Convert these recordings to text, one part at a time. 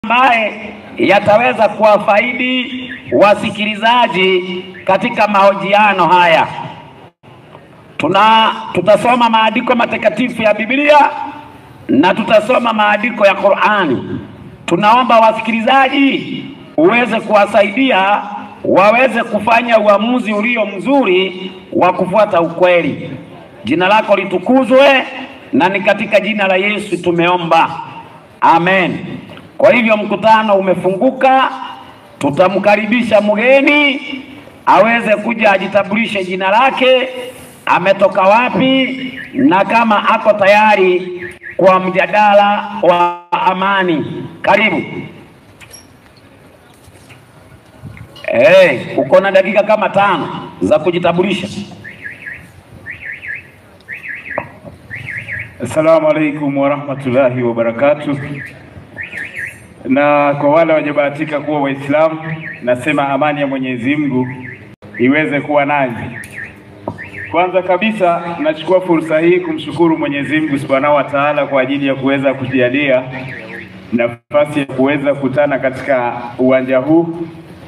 ambaye yataweza kuwafaidi wasikilizaji katika mahojiano haya. Tuna tutasoma maandiko matakatifu ya Biblia na tutasoma maandiko ya Qur'ani. Tunaomba wasikilizaji uweze kuwasaidia waweze kufanya uamuzi ulio mzuri wa kufuata ukweli. Jina lako litukuzwe, na ni katika jina la Yesu tumeomba, amen. Kwa hivyo mkutano umefunguka, tutamkaribisha mgeni aweze kuja ajitambulishe jina lake, ametoka wapi, na kama ako tayari kwa mjadala wa amani. Karibu. Hey, uko na dakika kama tano za kujitambulisha. Assalamu alaikum warahmatullahi wabarakatuh. Na kwa wale wajabahatika kuwa Waislamu, nasema amani ya Mwenyezi Mungu iweze kuwa nanyi. Kwanza kabisa, nachukua fursa hii kumshukuru Mwenyezi Mungu Subhanahu wa Ta'ala kwa ajili ya kuweza kujalia nafasi ya kuweza kukutana katika uwanja huu,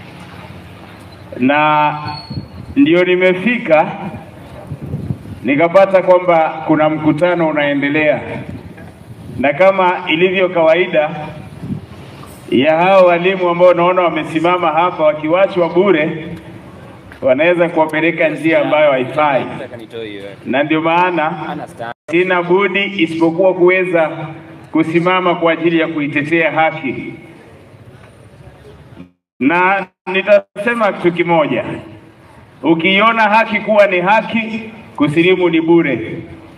na ndio nimefika nikapata kwamba kuna mkutano unaendelea, na kama ilivyo kawaida ya hao walimu ambao naona wamesimama hapa wakiwachwa bure, wanaweza kuwapeleka njia ambayo haifai, na ndio maana sina budi isipokuwa kuweza kusimama kwa ajili ya kuitetea haki, na nitasema kitu kimoja, ukiiona haki kuwa ni haki kusilimu ni bure.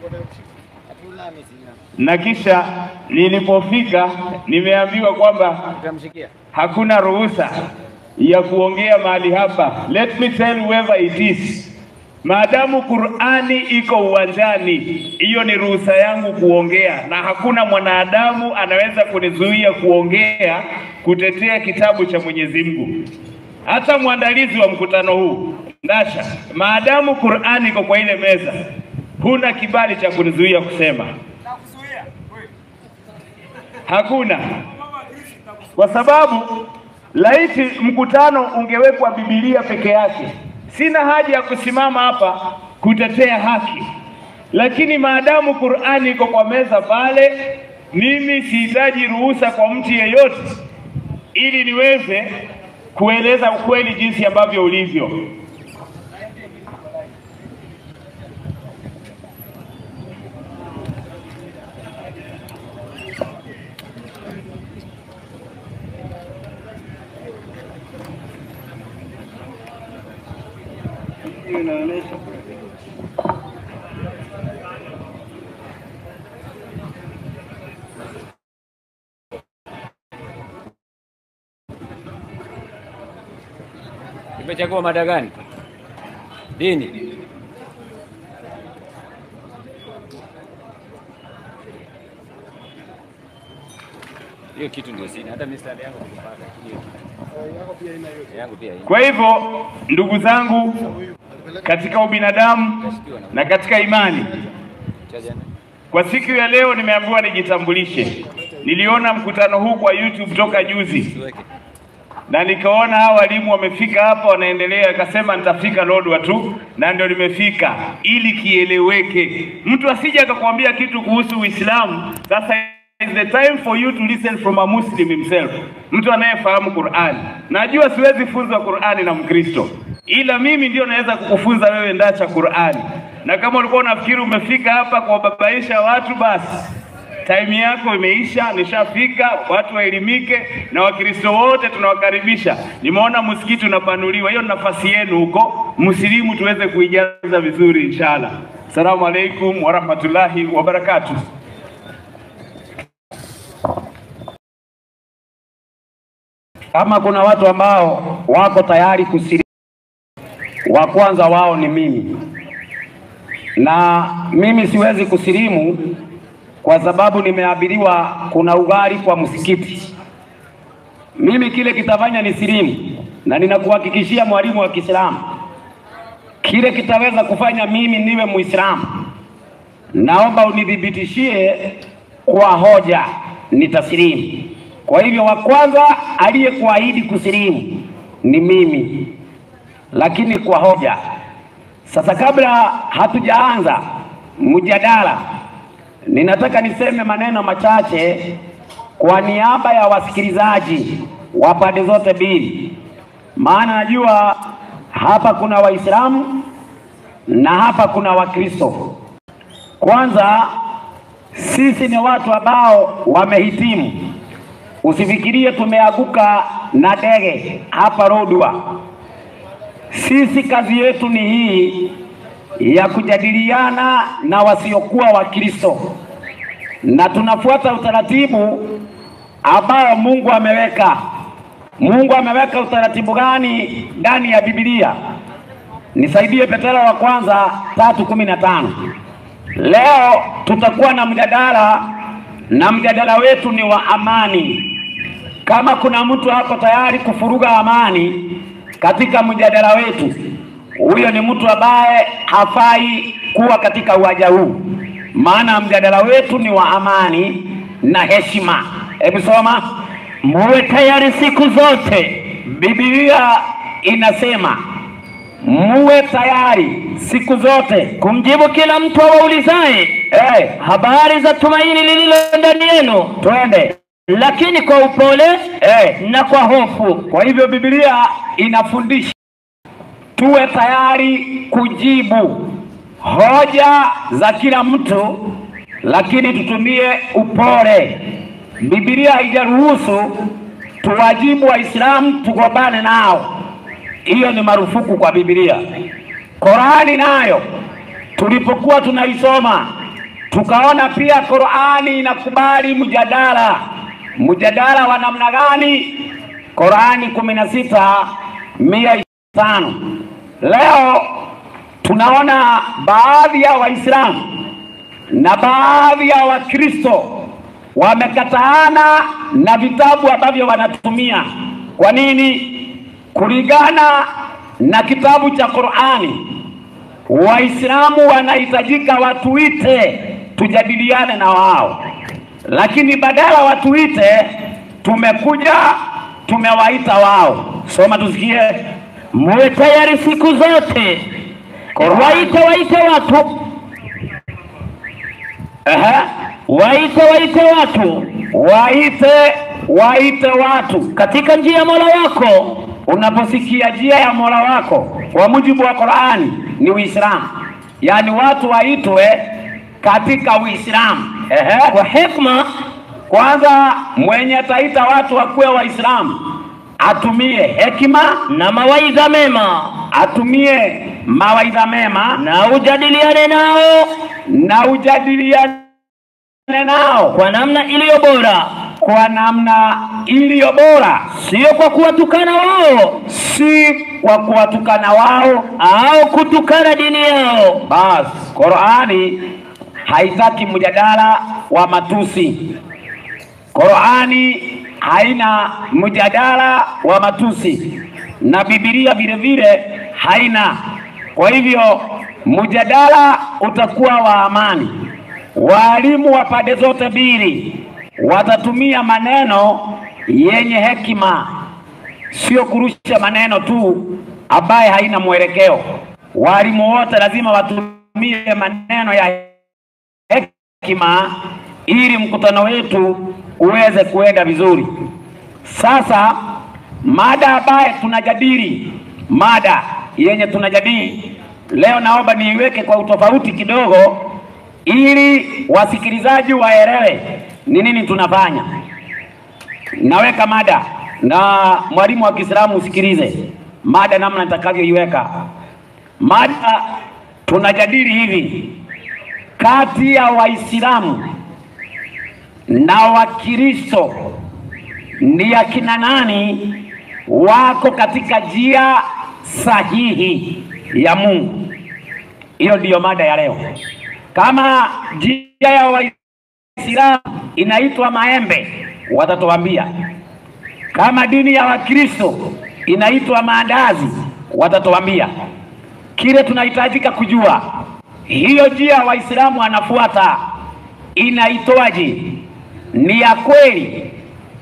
Na kisha nilipofika nimeambiwa kwamba hakuna ruhusa ya kuongea mahali hapa. Let me tell whoever it is, maadamu Qur'ani iko uwanjani, hiyo ni ruhusa yangu kuongea, na hakuna mwanadamu anaweza kunizuia kuongea kutetea kitabu cha Mwenyezi Mungu. Hata mwandalizi wa mkutano huu Ndasha, maadamu Qur'ani iko kwa ile meza, huna kibali cha kunizuia kusema. Hakuna, kwa sababu laiti mkutano ungewekwa Biblia peke yake, sina haja ya kusimama hapa kutetea haki, lakini maadamu Qur'ani iko kwa meza pale, mimi sihitaji ruhusa kwa mtu yeyote ili niweze kueleza ukweli jinsi ambavyo ulivyo. Umechagua mada gani? Dini. Hiyo kitu ndio sina. Hata mistari yangu nikipata hiyo kitu. Yangu pia ina. Kwa hivyo ndugu zangu, katika ubinadamu na katika imani, Chaja na. kwa siku ya leo nimeambiwa nijitambulishe. Niliona mkutano huu kwa YouTube toka juzi Tuweke. na nikaona hao walimu wamefika hapa wanaendelea, akasema nitafika Lodwa tu, na ndio nimefika ili kieleweke, mtu asije akakwambia kitu kuhusu Uislamu. Sasa is the time for you to listen from a Muslim himself, mtu anayefahamu Qur'an. Najua siwezi funzwa Qur'ani na Mkristo, ila mimi ndio naweza kukufunza wewe ndacha Qur'ani, na kama ulikuwa unafikiri umefika hapa kuwababaisha watu, basi Time yako imeisha, nishafika. Watu waelimike na Wakristo wote tunawakaribisha. Nimeona msikiti unapanuliwa, hiyo ni nafasi yenu huko, msilimu tuweze kuijaza vizuri inshallah. Assalamu alaikum warahmatullahi wabarakatuh. Kama kuna watu ambao wako tayari kusilimu, wa kwanza wao ni mimi, na mimi siwezi kusilimu kwa sababu nimeabiriwa kuna ughari kwa msikiti. Mimi kile kitafanya ni silimu, na ninakuhakikishia mwalimu wa Kiislamu, kile kitaweza kufanya mimi niwe Muislamu, naomba unithibitishie kwa hoja, nitasilimu. Kwa hivyo wa kwanza aliyekuahidi kusilimu ni mimi, lakini kwa hoja. Sasa kabla hatujaanza mjadala, ninataka niseme maneno machache kwa niaba ya wasikilizaji wa pande zote mbili, maana najua hapa kuna Waislamu na hapa kuna Wakristo. Kwanza, sisi ni watu ambao wamehitimu. Usifikirie tumeanguka na ndege hapa Lodwar. Sisi kazi yetu ni hii ya kujadiliana na wasiokuwa Wakristo, na tunafuata utaratibu ambao Mungu ameweka. Mungu ameweka utaratibu gani ndani ya Biblia? Nisaidie Petero wa kwanza tatu kumi na tano. Leo tutakuwa na mjadala na mjadala wetu ni wa amani. Kama kuna mtu hapo tayari kufuruga amani katika mjadala wetu, huyo ni mtu ambaye hafai kuwa katika uwanja huu, maana mjadala wetu ni wa amani na heshima. Hebu soma, muwe tayari siku zote. Biblia inasema muwe tayari siku zote kumjibu kila mtu awaulizaye hey, habari za tumaini lililo ndani yenu, twende lakini kwa upole hey. na kwa hofu. Kwa hivyo Biblia inafundisha tuwe tayari kujibu hoja za kila mtu, lakini tutumie upole. Biblia haijaruhusu tuwajibu Waislamu tugombane nao, hiyo ni marufuku kwa Biblia. Qurani nayo tulipokuwa tunaisoma tukaona pia Qurani inakubali mjadala. Mjadala wa namna gani? Qurani kumi na sita mia tano. Leo tunaona baadhi ya Waislamu na baadhi ya Wakristo wamekataana na vitabu ambavyo wanatumia. Kwa nini? Kulingana na kitabu cha Qurani, Waislamu wanahitajika watuite tujadiliane na wao, lakini badala watuite, tumekuja tumewaita wao. Soma tusikie. Muwe tayari siku zote, waite waite watu, Ehe, waite waite watu waite waite watu katika njia ya Mola wako. Unaposikia njia ya Mola wako kwa mujibu wa Qur'ani ni Uislamu, yaani watu waitwe katika Uislamu. Ehe, kwa hekima kwanza mwenye ataita watu wakuwe Waislamu atumie hekima, na mawaidha mema, atumie mawaidha mema na ujadiliane nao na ujadiliane nao kwa namna iliyo bora, kwa namna iliyo bora, sio kwa kuwatukana wao si kwa kuwatukana wao au kutukana dini yao. Basi Qur'ani haitaki mjadala wa matusi. Qur'ani haina mjadala wa matusi na Biblia vile vile haina. Kwa hivyo mjadala utakuwa wa amani. Walimu wa pande zote mbili watatumia maneno yenye hekima, sio kurusha maneno tu ambaye haina mwelekeo. Walimu wote lazima watumie maneno ya hekima ili mkutano wetu uweze kuenda vizuri. Sasa mada ambaye tunajadili, mada yenye tunajadili leo, naomba niiweke kwa utofauti kidogo, ili wasikilizaji waelewe ni nini tunafanya. Naweka mada na mwalimu wa Kiislamu usikilize mada namna nitakavyoiweka. Mada tunajadili hivi, kati ya Waislamu na Wakristo ni akina nani wako katika njia sahihi ya Mungu? Hiyo ndiyo mada ya leo. Kama njia ya Waislamu inaitwa maembe, watatuambia. Kama dini ya Wakristo inaitwa maandazi, watatuambia. Kile tunahitajika kujua, hiyo njia Waislamu wanafuata inaitwaje? Ni ya kweli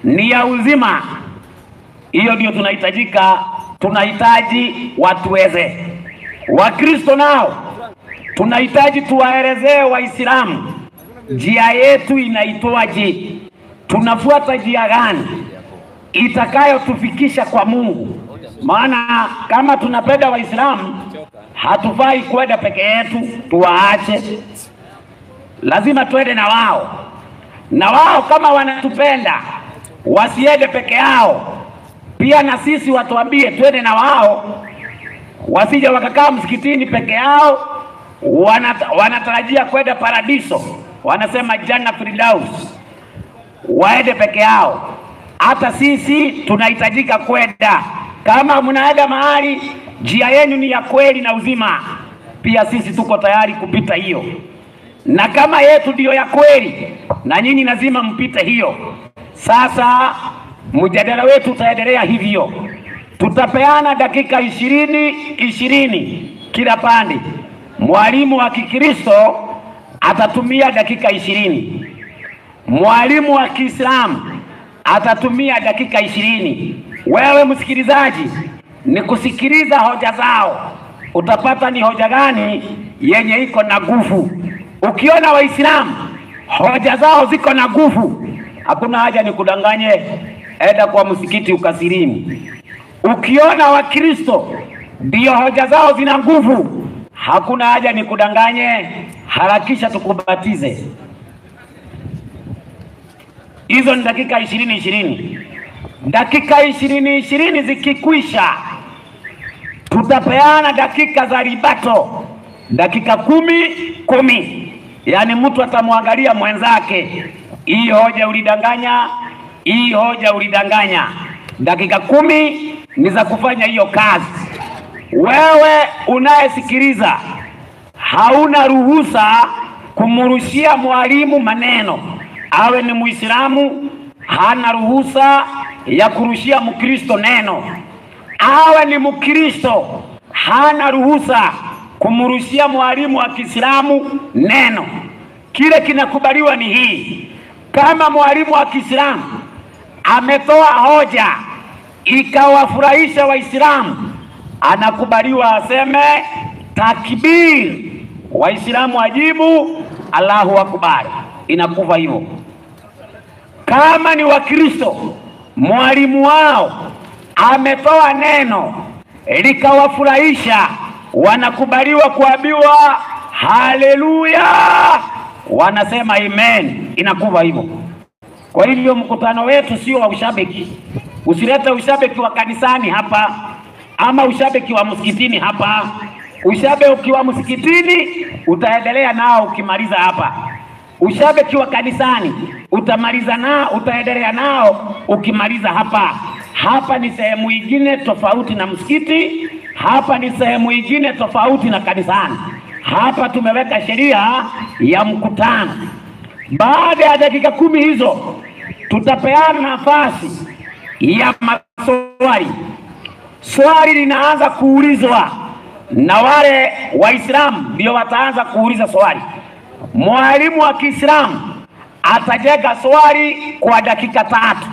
ni ya uzima. Hiyo ndio tunahitajika, tunahitaji watuweze. Wakristo nao tunahitaji tuwaelezee Waislamu njia yetu inaitwaje, tunafuata njia gani itakayotufikisha kwa Mungu. Maana kama tunapenda Waislamu, hatufai kwenda peke yetu, tuwaache, lazima twende na wao, na wao kama wanatupenda wasiende peke yao, pia na sisi watuambie twende na wao, wasije wakakaa msikitini peke yao, wanata, wanatarajia kwenda paradiso, wanasema janna firdaus, waende peke yao. Hata sisi tunahitajika kwenda. Kama mnaenda mahali njia yenu ni ya kweli na uzima, pia sisi tuko tayari kupita hiyo, na kama yetu ndiyo ya kweli, na nyinyi lazima mpite hiyo. Sasa mjadala wetu utaendelea hivyo, tutapeana dakika ishirini ishirini kila pande. Mwalimu wa Kikristo atatumia dakika ishirini, mwalimu wa Kiislamu atatumia dakika ishirini. Wewe msikilizaji, ni kusikiliza hoja zao, utapata ni hoja gani yenye iko na nguvu. Ukiona Waislamu hoja zao ziko na nguvu, hakuna haja ni kudanganye, enda kwa msikiti ukasilimu. Ukiona Wakristo ndio hoja zao zina nguvu, hakuna haja ni kudanganye, harakisha tukubatize. Hizo ni dakika ishirini ishirini. Dakika ishirini ishirini zikikwisha, tutapeana dakika za ribato, dakika kumi kumi, yaani mtu atamwangalia mwenzake, hii hoja ulidanganya, hii hoja ulidanganya. Dakika kumi ni za kufanya hiyo kazi. Wewe unayesikiliza hauna ruhusa kumrushia mwalimu maneno, awe ni Muislamu hana ruhusa ya kurushia Mkristo neno, awe ni Mkristo hana ruhusa kumrushia mwalimu wa Kiislamu neno. Kile kinakubaliwa ni hii, kama mwalimu wa Kiislamu ametoa hoja ikawafurahisha Waislamu, anakubaliwa aseme takbir, Waislamu wajibu Allahu akbar, inakufa hivyo. Kama ni Wakristo, mwalimu wao ametoa neno likawafurahisha, wanakubaliwa kuambiwa haleluya, wanasema amen, inakuwa hivyo. Kwa hivyo mkutano wetu sio wa ushabiki. Usilete ushabiki wa kanisani hapa ama ushabiki wa msikitini hapa. Ushabiki wa msikitini utaendelea nao ukimaliza hapa. Ushabiki wa kanisani utamaliza nao, utaendelea nao ukimaliza hapa. Hapa ni sehemu ingine tofauti na msikiti, hapa ni sehemu ingine tofauti na kanisani. Hapa tumeweka sheria ya mkutano. Baada ya dakika kumi hizo, tutapeana nafasi ya maswali. Swali linaanza kuulizwa na wale Waislamu ndio wataanza kuuliza swali. Mwalimu wa Kiislamu atajenga swali kwa dakika tatu,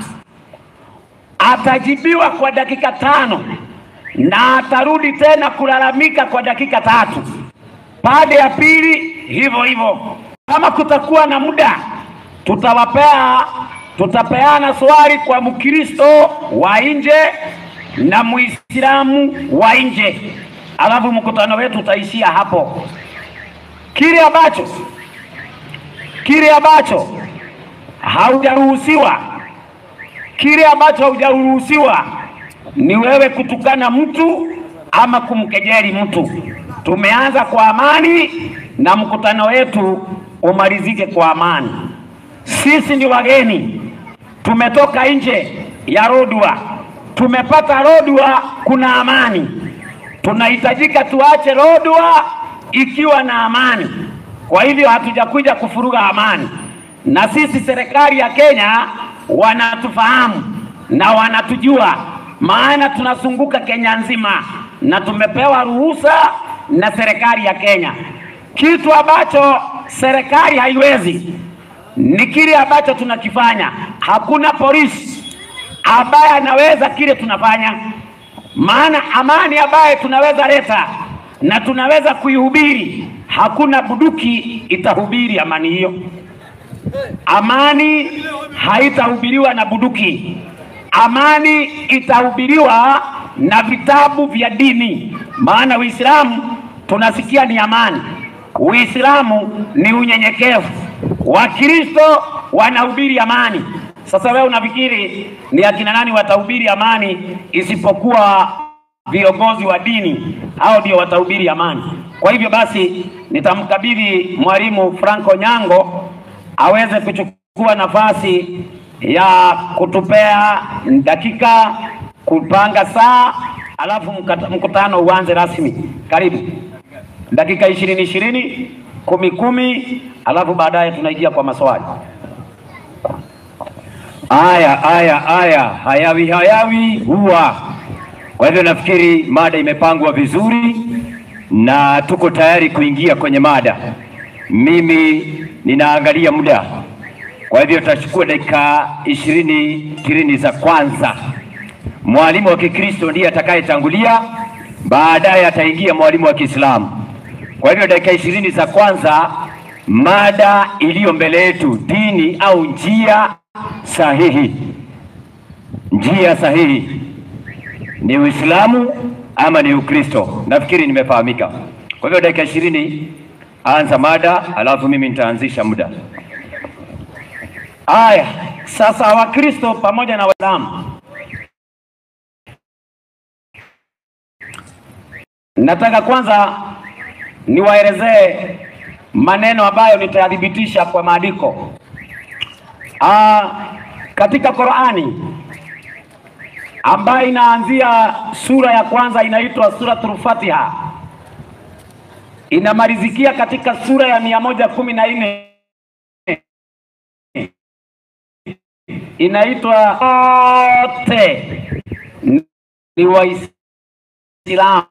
atajibiwa kwa dakika tano na atarudi tena kulalamika kwa dakika tatu. Pande ya pili hivyo hivyo. Kama kutakuwa na muda, tutawapea tutapeana swali kwa Mkristo wa nje na Muislamu wa nje, alafu mkutano wetu utaishia hapo. Kile ambacho kile ambacho haujaruhusiwa kile ambacho haujaruhusiwa ni wewe kutukana mtu ama kumkejeli mtu. Tumeanza kwa amani na mkutano wetu umalizike kwa amani. Sisi ni wageni, tumetoka nje ya Lodwar, tumepata Lodwar kuna amani. Tunahitajika tuache Lodwar ikiwa na amani. Kwa hivyo hatujakuja kufuruga amani, na sisi serikali ya Kenya wanatufahamu na wanatujua, maana tunazunguka Kenya nzima na tumepewa ruhusa na serikali ya Kenya. Kitu ambacho serikali haiwezi ni kile ambacho tunakifanya. Hakuna polisi ambaye anaweza kile tunafanya, maana amani ambaye tunaweza leta na tunaweza kuihubiri, hakuna buduki itahubiri amani hiyo. Amani haitahubiriwa na buduki, amani itahubiriwa na vitabu vya dini, maana Uislamu tunasikia ni amani, Uislamu ni unyenyekevu, Wakristo wanahubiri amani. Sasa wewe unafikiri ni akina nani watahubiri amani isipokuwa viongozi wa dini? Hao ndio watahubiri amani. Kwa hivyo basi, nitamkabidhi mwalimu Franco Nyango aweze kuchukua nafasi ya kutupea dakika kupanga saa, alafu mkata- mkutano uanze rasmi. Karibu dakika ishirini ishirini, kumi kumi, alafu baadaye tunaingia kwa maswali. Aya, aya, aya, hayawi hayawi huwa. Kwa hivyo nafikiri mada imepangwa vizuri na tuko tayari kuingia kwenye mada. Mimi ninaangalia muda, kwa hivyo tutachukua dakika ishirini ishirini za kwanza. Mwalimu wa Kikristo ndiye atakayetangulia, baadaye ataingia mwalimu wa Kiislamu. Kwa hivyo dakika ishirini za kwanza, mada iliyo mbele yetu, dini au njia sahihi. Njia sahihi ni Uislamu ama ni Ukristo? Nafikiri nimefahamika. Kwa hivyo dakika ishirini, anza mada, alafu mimi nitaanzisha muda. Aya, sasa Wakristo pamoja na Waislamu, nataka kwanza niwaelezee maneno ambayo nitayathibitisha kwa maandiko. Ah, katika Qur'ani ambayo inaanzia sura ya kwanza inaitwa suratul Fatiha, inamalizikia katika sura ya mia moja kumi na nne inaitwa wote ni Waislamu,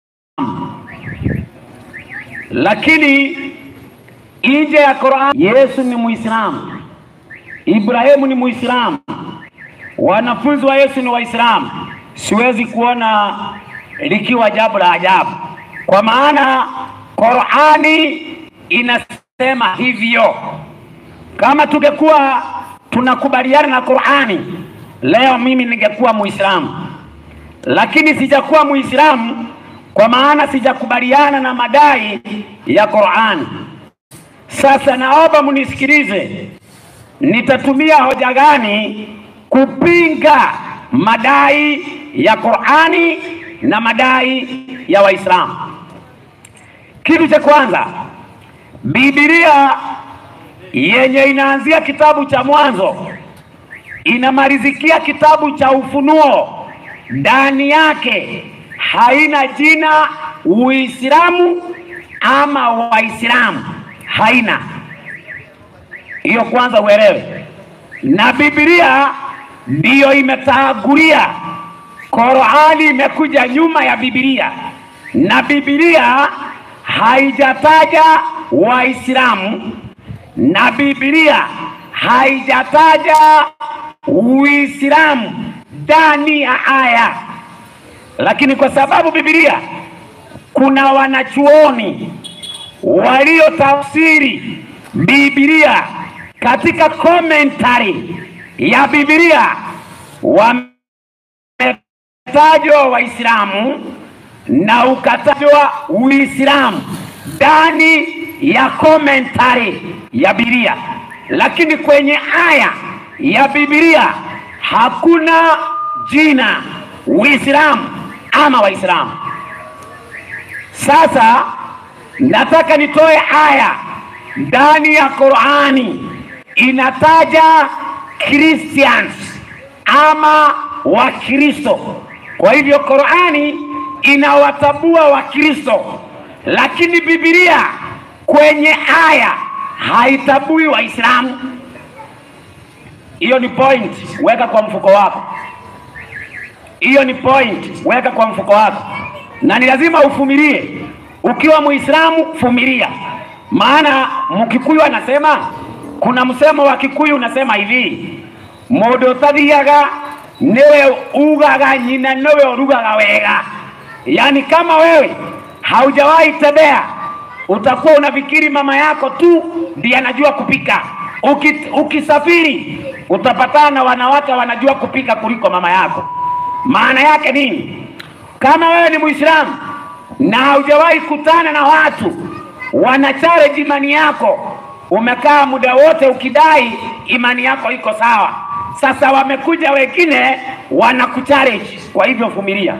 lakini nje ya Qur'an Yesu ni Muislamu, Ibrahimu ni Muislamu, wanafunzi wa Yesu ni Waislamu. Siwezi kuona likiwa jambo la ajabu, kwa maana Qur'ani inasema hivyo. Kama tungekuwa tunakubaliana na Qur'ani, leo mimi ningekuwa Muislamu, lakini sijakuwa Muislamu kwa maana sijakubaliana na madai ya Qur'ani. Sasa naomba munisikilize, nitatumia hoja gani kupinga madai ya Qur'ani na madai ya Waislamu. Kitu cha kwanza, Biblia yenye inaanzia kitabu cha Mwanzo inamalizikia kitabu cha Ufunuo, ndani yake haina jina Uislamu ama Waislamu, haina hiyo. Kwanza uelewe, na Biblia ndiyo imetangulia. Qur'ani imekuja nyuma ya Biblia, na Biblia haijataja Waislamu na Biblia haijataja Uislamu ndani ya aya, lakini kwa sababu Biblia kuna wanachuoni waliotafsiri Biblia katika commentary ya Biblia wametajwa Waislamu na ukatajwa Uislamu ndani ya commentary ya Biblia, lakini kwenye aya ya Biblia hakuna jina Uislamu ama Waislamu. Sasa nataka nitoe aya ndani ya Qur'ani inataja Christians ama Wakristo. Kwa hivyo Qur'ani inawatabua Wakristo, lakini Biblia kwenye aya haitabui Waislamu. Hiyo ni point, weka kwa mfuko wako. Hiyo ni point, weka kwa mfuko wako, na ni lazima ufumilie. Ukiwa Muislamu fumilia, maana Mkikuyu anasema, kuna msemo wa Kikuyu unasema hivi, mundu utathiaga niwe ugaga nyina niwe urugaga wega. Yaani kama wewe haujawahi tembea, utakuwa unafikiri mama yako tu ndiye anajua kupika. Uki, ukisafiri utapatana na wanawake wanajua kupika kuliko mama yako. Maana yake nini? Kama wewe ni Muislamu na haujawahi kutana na watu wana challenge imani yako, umekaa muda wote ukidai imani yako iko sawa. Sasa wamekuja wengine wanakuchallenge, kwa hivyo vumilia.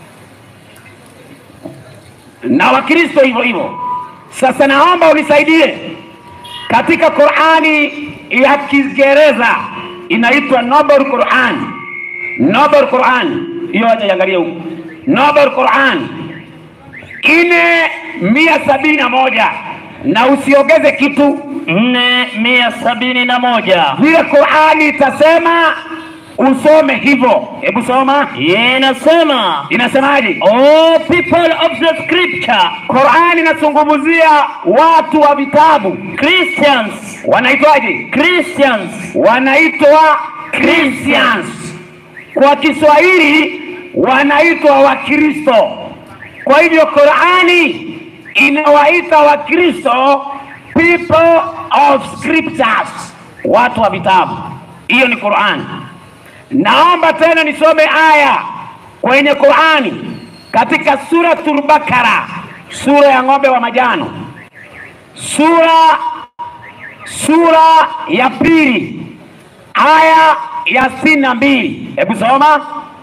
Na Wakristo hivyo hivyo. Sasa naomba unisaidie katika Qurani ya Kiingereza inaitwa Noble Quran. Noble Quran hiyo, acha iangalie huko. Noble Quran ine mia sabini na moja na usiongeze kitu nne mia sabini na moja vile Qurani itasema usome hivyo. Hebu soma, inasema inasemaje? all people of the scripture Qurani inazungumzia watu wa vitabu Christians wanaitwaje? Christians Wanaitwa Christians. Kwa Kiswahili wanaitwa Wakristo. Kwa hivyo Qurani inawaita Wakristo people of scriptures, watu wa vitabu. Hiyo ni Qurani. Naomba tena nisome aya kwenye Qurani katika suratul Bakara, sura ya ng'ombe wa majano, sura sura ya pili aya ya sitini na mbili. Hebu soma,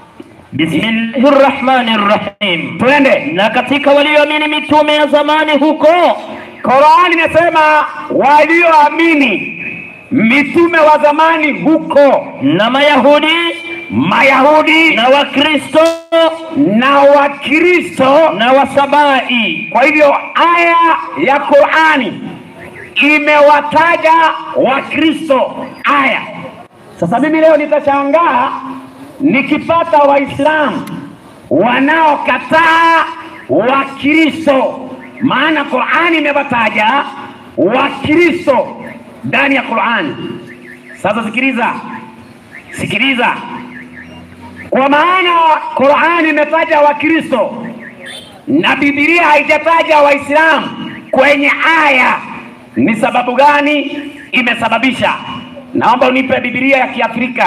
Bismillahirrahmanirrahim. twende. Na katika walioamini mitume ya zamani huko Qurani inasema walioamini mitume wa zamani huko, na Mayahudi Mayahudi na Wakristo na Wakristo. na Wasabai. Kwa hivyo aya ya Qurani imewataja Wakristo aya. Sasa mimi leo nitashangaa nikipata Waislamu wanaokataa Wakristo, maana Qurani imewataja Wakristo ndani ya Qurani. Sasa sikiliza, sikiliza, kwa maana Qurani imetaja Wakristo na Biblia haijataja Waislamu kwenye aya. Ni sababu gani imesababisha? Naomba unipe Biblia ya Kiafrika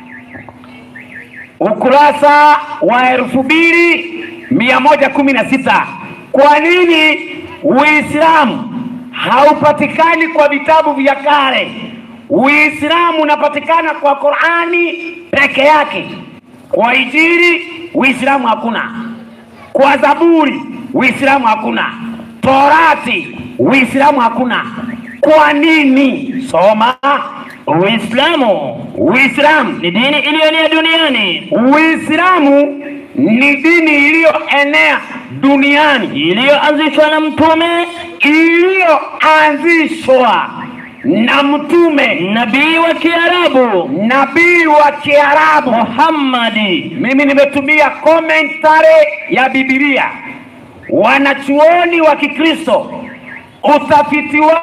ukurasa wa elfu mbili mia moja kumi na sita. Kwa nini Uislamu haupatikani kwa vitabu vya kale? Uislamu unapatikana kwa Qurani peke yake. Kwa Injili Uislamu hakuna, kwa Zaburi Uislamu hakuna, Torati Uislamu hakuna. Kwa nini? Soma. Uislamu Uislamu ni dini iliyoenea duniani Uislamu ni dini iliyoenea duniani iliyoanzishwa na mtume iliyoanzishwa na mtume nabii wa Kiarabu nabii wa Kiarabu. Muhammadi. Mimi nimetumia commentary ya Biblia. Wanachuoni wa Kikristo, utafiti wao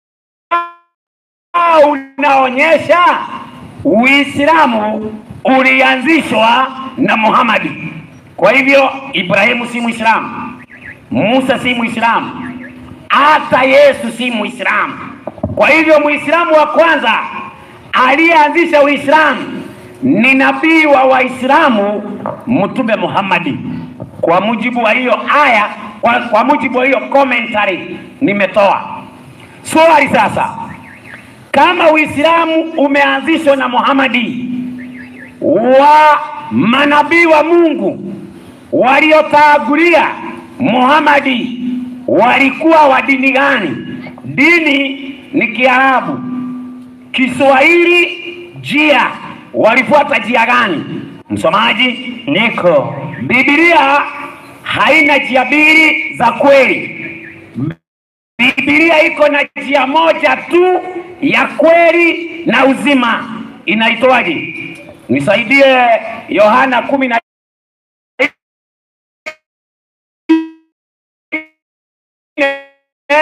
unaonyesha Uislamu ulianzishwa na Muhammadi. Kwa hivyo Ibrahimu si Muislamu, Musa si Muislamu, hata Yesu si Muislamu. Kwa hivyo Muislamu wa kwanza aliyeanzisha Uislamu ni nabii wa Waislamu Mtume Muhammadi, kwa mujibu wa hiyo aya, kwa, kwa mujibu wa hiyo commentary nimetoa. Swali sasa, kama Uislamu umeanzishwa na Muhammadi, wa manabii wa Mungu waliotangulia Muhammadi walikuwa wa dini gani? Dini ni Kiarabu, Kiswahili, jia walifuata jia gani? Msomaji, Niko Biblia haina njia mbili za kweli. Biblia iko na njia moja tu ya kweli na uzima. Inaitwaje? Nisaidie, Yohana kumi na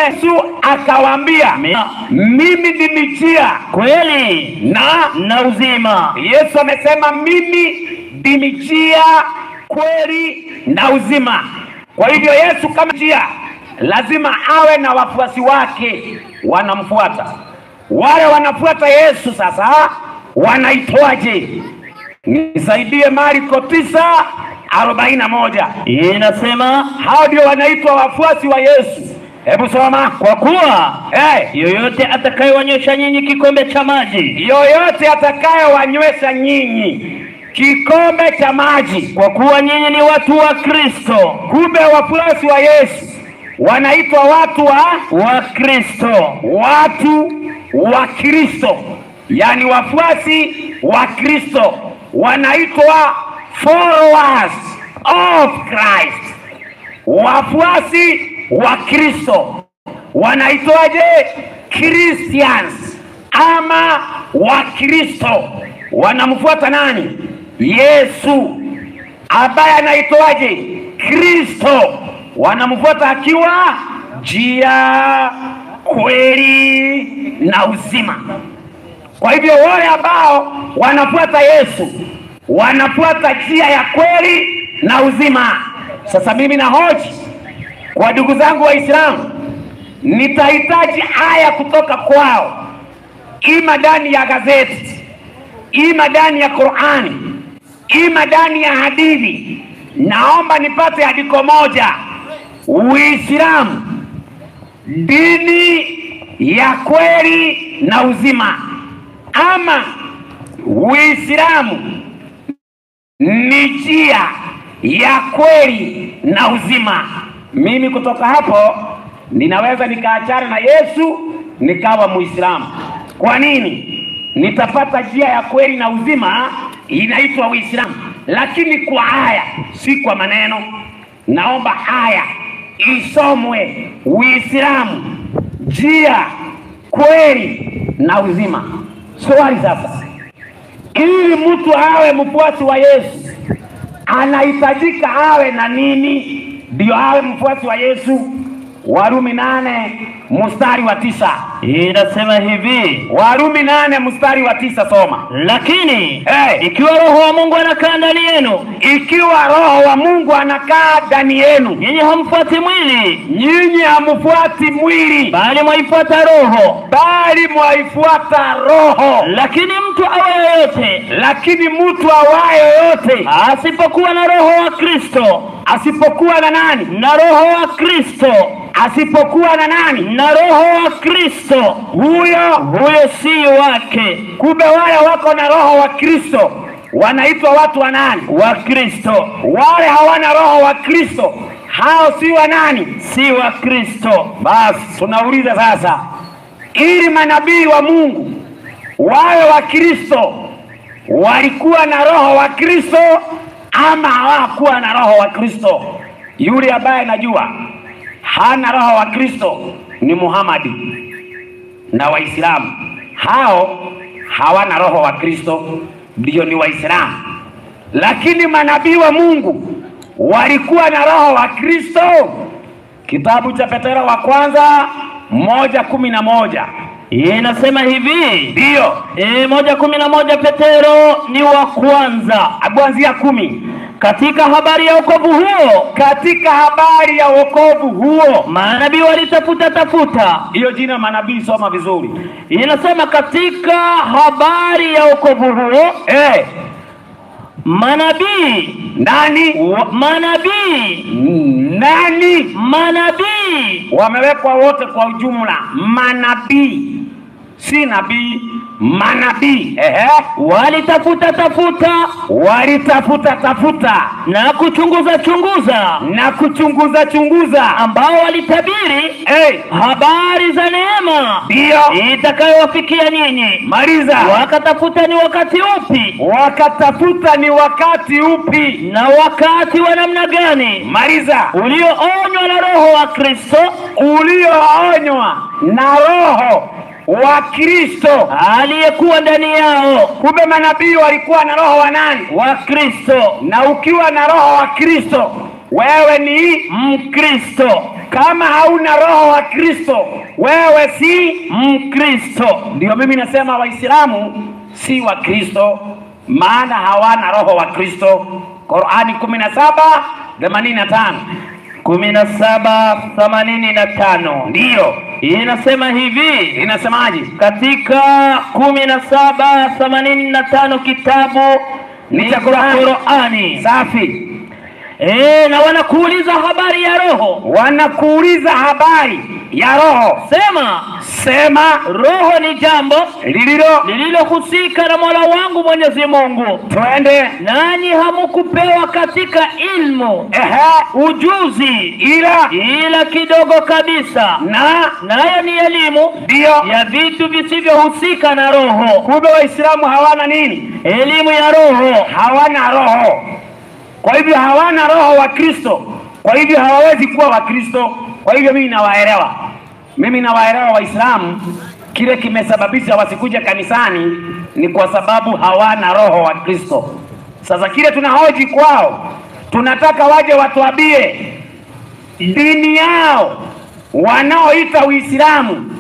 Yesu akawaambia, mimi ndimi njia kweli na na uzima. Yesu amesema mimi ndimi njia, kweli na uzima. Kwa hivyo Yesu kama njia, lazima awe na wafuasi wake wanamfuata. Wale wanafuata Yesu sasa wanaitwaje? Nisaidie Marko tisa arobaini na moja. Inasema Hao ndio wanaitwa wafuasi wa Yesu. Hebu soma. kwa kuwa Hey, yoyote atakayewanywesha nyinyi kikombe cha maji, yoyote atakayewanywesha nyinyi kikombe cha maji kwa kuwa nyinyi ni watu wa Kristo, Kumbe wafuasi wa Yesu wanaitwa watu wa wa Kristo. watu wa Kristo, yaani wafuasi wa Kristo wanaitwa followers of Christ. Wafuasi wa Kristo wanaitwaje? Christians ama Wakristo. Wanamfuata nani? Yesu ambaye anaitwaje? Kristo. Wanamfuata akiwa njia, kweli na uzima. Kwa hivyo wale ambao wanafuata Yesu wanafuata njia ya kweli na uzima. Sasa mimi nahoji kwa ndugu zangu Waislamu, nitahitaji aya kutoka kwao, ima ndani ya gazeti, ima ndani ya Qurani, ima ndani ya hadithi. Naomba nipate andiko moja. Uislamu dini ya kweli na uzima, ama Uislamu ni njia ya kweli na uzima. Mimi kutoka hapo ninaweza nikaachana na Yesu nikawa Muislamu. Kwa nini? Nitapata njia ya kweli na uzima inaitwa Uislamu, lakini kwa aya, si kwa maneno. Naomba aya isomwe, Uislamu njia, kweli na uzima. Swali sasa, ili mtu awe mfuasi wa Yesu anahitajika awe na nini ndio awe mfuasi wa Yesu? Warumi nane mstari wa tisa. Inasema hivi, Warumi nane mstari wa tisa, soma. lakini Hey. ikiwa Roho wa Mungu anakaa ndani yenu, Ikiwa Roho wa Mungu anakaa ndani yenu, nyinyi hamfuati mwili, nyinyi hamfuati mwili, bali mwaifuata Roho. bali mwaifuata Roho. Lakini mtu awe yoyote Lakini mtu awaye yote asipokuwa na Roho wa Kristo, asipokuwa na nani, na Roho wa Kristo, asipokuwa na nani, na Roho wa Kristo, huyo huyo si wake. kumbe wale wako na roho wa Kristo wanaitwa watu wa nani? Wa Kristo Wale hawana roho wa Kristo, hao si wa nani? si wa Kristo. Basi tunauliza sasa, ili manabii wa Mungu wawe wa Kristo, walikuwa na roho wa Kristo ama hawakuwa na roho wa Kristo? Yule ambaye najua hana roho wa Kristo ni Muhamadi na Waislamu. Hao hawana roho wa Kristo, ndio ni Waislamu. Lakini manabii wa Mungu walikuwa na roho wa Kristo. Kitabu cha Petero wa kwanza moja kumi na moja Inasema hivi ndiyo e, moja kumi na moja Petero ni wa kwanza kuanzia kumi. katika habari ya wokovu huo, Katika habari ya wokovu huo, manabii walitafuta tafuta. hiyo jina manabii, soma vizuri Inasema katika habari ya wokovu huo, eh, manabii nani wa- manabii nani manabii wamewekwa wote kwa ujumla, manabii, si nabii, manabii. Ehe, walitafuta tafuta walitafuta tafuta na kuchunguza chunguza, na kuchunguza chunguza, ambao walitabiri eh, habari za neema ndiyo itakayowafikia nyinyi. maliza. Wakatafuta ni wakati upi Wakatafuta ni wakati upi? na wakati wa namna gani Maliza. ulioonywa na Roho wa Kristo ulioonywa na Roho wa Kristo. aliyekuwa ndani yao. Kumbe manabii walikuwa na roho wa nani? Wa Kristo, Na ukiwa na roho wa Kristo, wewe ni Mkristo. Kama hauna roho wa Kristo, wewe si Mkristo. ndio. Mimi nasema Waislamu si wa Kristo, maana hawana roho wa Kristo. Qurani kumi na saba themanini na tano kumi na saba themanini na tano ndiyo inasema hivi inasemaje? katika kumi na saba themanini na tano kitabu Ni ni cha cha Qur'ani. Qur'ani. Safi. Eh, na wanakuuliza habari ya roho, Wanakuuliza habari ya roho, sema sema roho ni jambo lililo, lililohusika na Mola wangu Mwenyezi Mungu, twende nanyi hamukupewa katika ilmu ehe, ujuzi ila ila kidogo kabisa, na nayo ni elimu ndiyo. ya vitu visivyohusika na roho. Kumbe Waislamu hawana nini? Elimu ya roho Hawana roho. Kwa hivyo hawana roho wa Kristo, kwa hivyo hawawezi kuwa Wakristo. Kwa hivyo mimi nawaelewa, mimi nawaelewa Waislamu. Kile kimesababisha wasikuja kanisani ni kwa sababu hawana roho wa Kristo. Sasa kile tunahoji kwao, tunataka waje watuambie dini yao wanaoita Uislamu,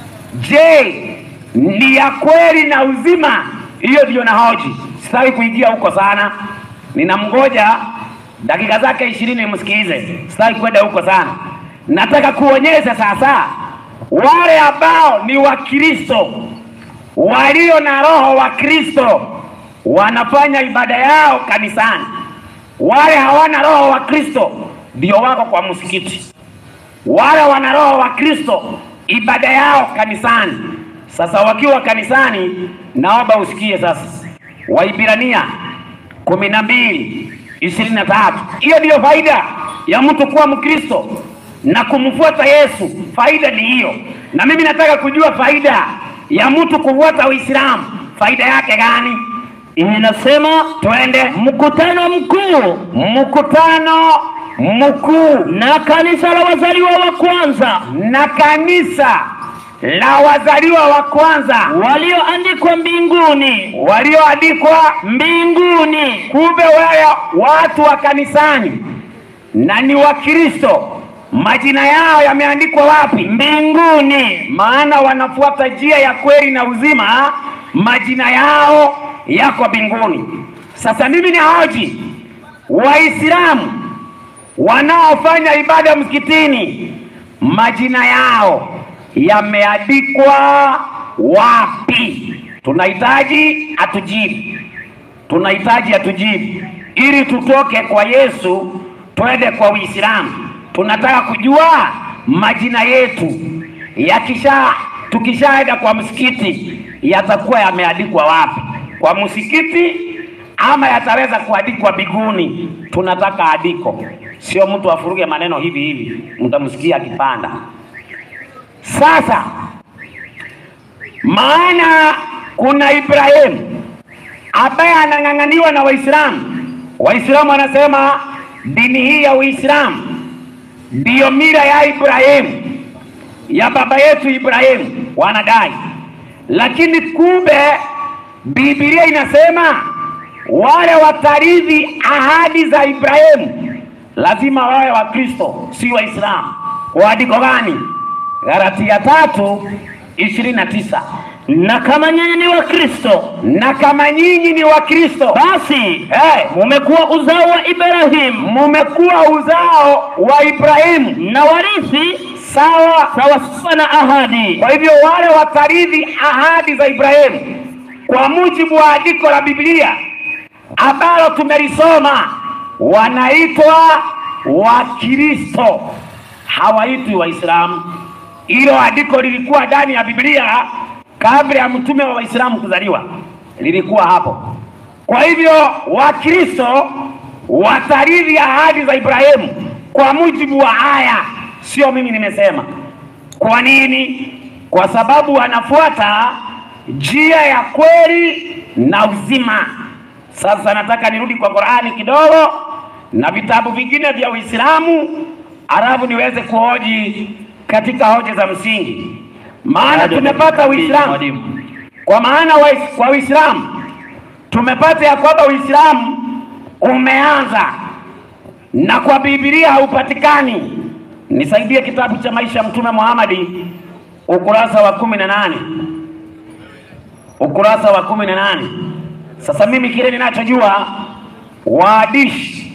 je, ni ya kweli na uzima? Hiyo ndio nahoji. Sitaki kuingia huko sana, ninamgoja dakika zake ishirini msikilize. Sitaki kwenda huko sana, nataka kuonyesha sasa wale ambao ni Wakristo walio na roho wa Kristo wanafanya ibada yao kanisani. Wale hawana roho wa Kristo ndio wako kwa msikiti wale wana roho wa Kristo ibada yao kanisani. Sasa wakiwa kanisani, naomba usikie sasa, Waibrania kumi na mbili ishirini na tatu. Hiyo ndiyo faida ya mtu kuwa Mkristo na kumfuata Yesu. Faida ni hiyo, na mimi nataka kujua faida ya mtu kufuata Uislamu, faida yake gani? inasema Twende mkutano mkuu mkutano mkuu na kanisa la wazaliwa wa kwanza na kanisa la wazaliwa wa kwanza walioandikwa mbinguni walioandikwa. mbinguni Kumbe wale watu wa kanisani na ni Wakristo, majina yao yameandikwa wapi? mbinguni Maana wanafuata njia ya kweli na uzima, majina yao yako mbinguni. Sasa mimi ni hoji Waislamu wanaofanya ibada msikitini, majina yao yameandikwa wapi? Tunahitaji atujibu, tunahitaji atujibu ili tutoke kwa Yesu twende kwa Uislamu. Tunataka kujua majina yetu yakisha, tukishaenda kwa msikiti yatakuwa yameandikwa wapi? Kwa msikiti ama yataweza kuandikwa biguni? Tunataka andiko, sio mtu afuruge maneno hivi hivi, mtamsikia akipanda. Sasa maana kuna Ibrahimu ambaye anang'ang'aniwa na Waislamu. Waislamu wanasema dini hii ya Uislamu ndiyo mila ya Ibrahimu, ya baba yetu Ibrahimu, wanadai. Lakini kumbe Biblia inasema wale watarithi ahadi za Ibrahimu lazima wawe Wakristo, si Waislamu. Kwa andiko gani? Galatia tatu ishirini na tisa na kama nyinyi ni wakristo na kama nyinyi ni Wakristo basi hey, mumekuwa uzao wa ibrahimu mumekuwa uzao wa Ibrahimu na warithi sawa. sawasawa na ahadi Kwa hivyo wale watarithi ahadi za Ibrahimu kwa mujibu wa andiko la Biblia ambalo tumelisoma wanaitwa Wakristo, hawaitwi Waislamu. Hilo andiko lilikuwa ndani ya Biblia kabla ya mtume wa Waislamu kuzaliwa, lilikuwa hapo. Kwa hivyo Wakristo watarithi ahadi za Ibrahimu kwa mujibu wa aya, sio mimi nimesema. Kwa nini? Kwa sababu wanafuata njia ya kweli na uzima. Sasa nataka nirudi kwa Qur'ani kidogo na vitabu vingine vya Uislamu, alafu niweze kuhoji katika hoja za msingi, maana tumepata Uislamu kwa maana wa, kwa Uislamu tumepata ya kwamba Uislamu umeanza na kwa Biblia haupatikani. nisaidie kitabu cha maisha ya Mtume Muhammadi ukurasa wa kumi na nane ukurasa wa kumi na nane. Sasa mimi kile ninachojua waadishi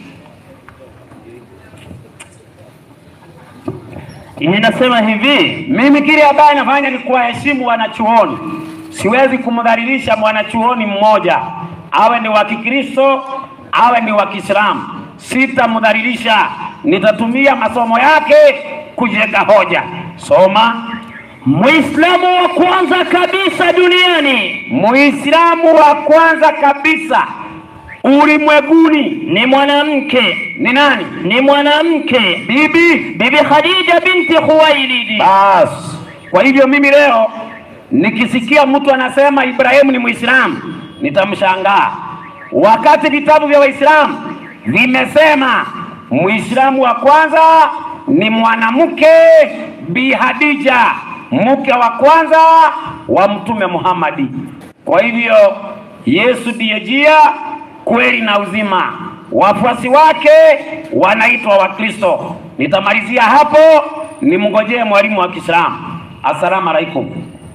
inasema hivi Mimi kile ambaye nafanya ni kuwaheshimu wanachuoni. Siwezi kumdhalilisha mwanachuoni mmoja, awe ni wa Kikristo awe ni wa Kiislamu. Sitamdhalilisha, nitatumia masomo yake kujenga hoja. Soma. Muislamu wa kwanza kabisa duniani Muislamu wa kwanza kabisa ulimwenguni ni mwanamke, ni nani? ni mwanamke Bibi. Bibi Khadija binti Khuwailid. Basi kwa hivyo mimi leo nikisikia mtu anasema Ibrahimu ni Muislamu nitamshangaa, wakati vitabu vya Waislamu vimesema Muislamu wa kwanza ni mwanamke Bi Hadija, mke wa kwanza wa Mtume Muhammadi. Kwa hivyo Yesu ndiye njia, kweli na uzima. Wafuasi wake wanaitwa Wakristo. Nitamalizia hapo, nimngojee mwalimu wa Kiislamu. Assalamu alaikum.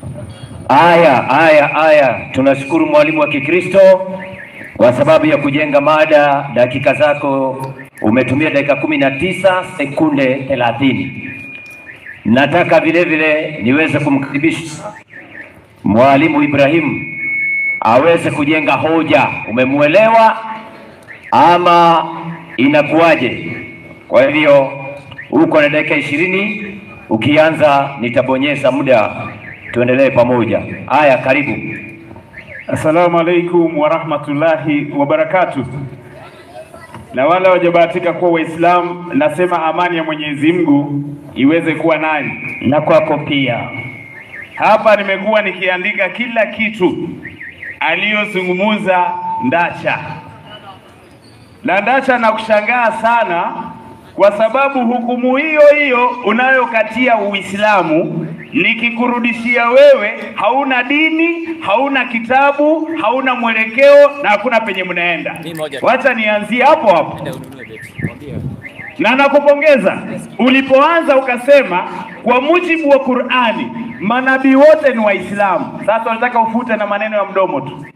Aya, aya, aya. Tunashukuru mwalimu wa Kikristo kwa sababu ya kujenga mada. Dakika zako umetumia dakika kumi na tisa sekunde thelathini. Nataka vile vile niweze kumkaribisha mwalimu Ibrahim aweze kujenga hoja. Umemwelewa ama inakuwaje? Kwa hivyo uko na dakika ishirini. Ukianza nitabonyeza muda, tuendelee pamoja. Haya, karibu. Assalamu alaikum warahmatullahi wabarakatuh. Na wale wajabahatika kuwa Waislamu, nasema amani ya Mwenyezi Mungu iweze kuwa nani Na kwako pia. hapa. Nimekuwa nikiandika kila kitu aliyozungumuza Ndacha, na Ndacha nakushangaa sana kwa sababu hukumu hiyo hiyo unayokatia Uislamu nikikurudishia wewe, hauna dini, hauna kitabu, hauna mwelekeo na hakuna penye mnaenda. Mimi moja tu. Wacha nianzie hapo hapo Enda ununue beti. Mwambie. na nakupongeza ulipoanza ukasema kwa mujibu wa Qur'ani manabii wote ni Waislamu. Sasa unataka ufute na maneno ya mdomo tu,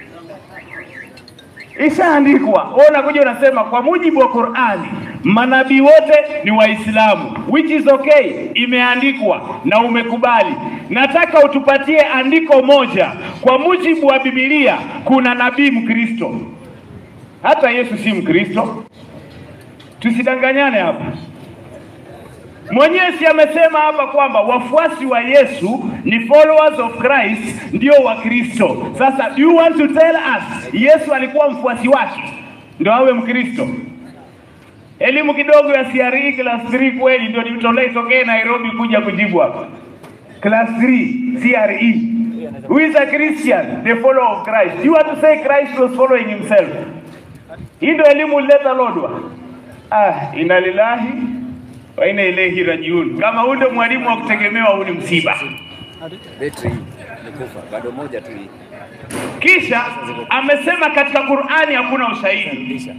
ishaandikwa. Wewe unakuja unasema kwa mujibu wa Qur'ani manabii wote ni Waislamu, which is okay, imeandikwa na umekubali. Nataka utupatie andiko moja kwa mujibu wa Biblia, kuna nabii Mkristo. Hata Yesu si Mkristo. Tusidanganyane hapa. Mwenyewe si amesema hapa kwamba wafuasi wa Yesu ni followers of Christ, ndio Wakristo. Sasa do you want to tell us Yesu alikuwa mfuasi wake ndio awe Mkristo? Elimu kidogo ya CRE class 3 kweli ndio nitolee tokee Nairobi kuja kujibu hapa. Class 3 CRE. Who is a Christian? The follower of Christ. You want to say Christ was following himself. Hii ndio elimu ulileta Lodwa. Ah, inna lillahi wa inna ilaihi rajiun. Kama huyu ndio mwalimu wa kutegemewa, huu ni msiba. Betri hii imekufa. Bado moja tu hii. Kisha amesema katika Qur'ani hakuna ushahidi, Rudisha.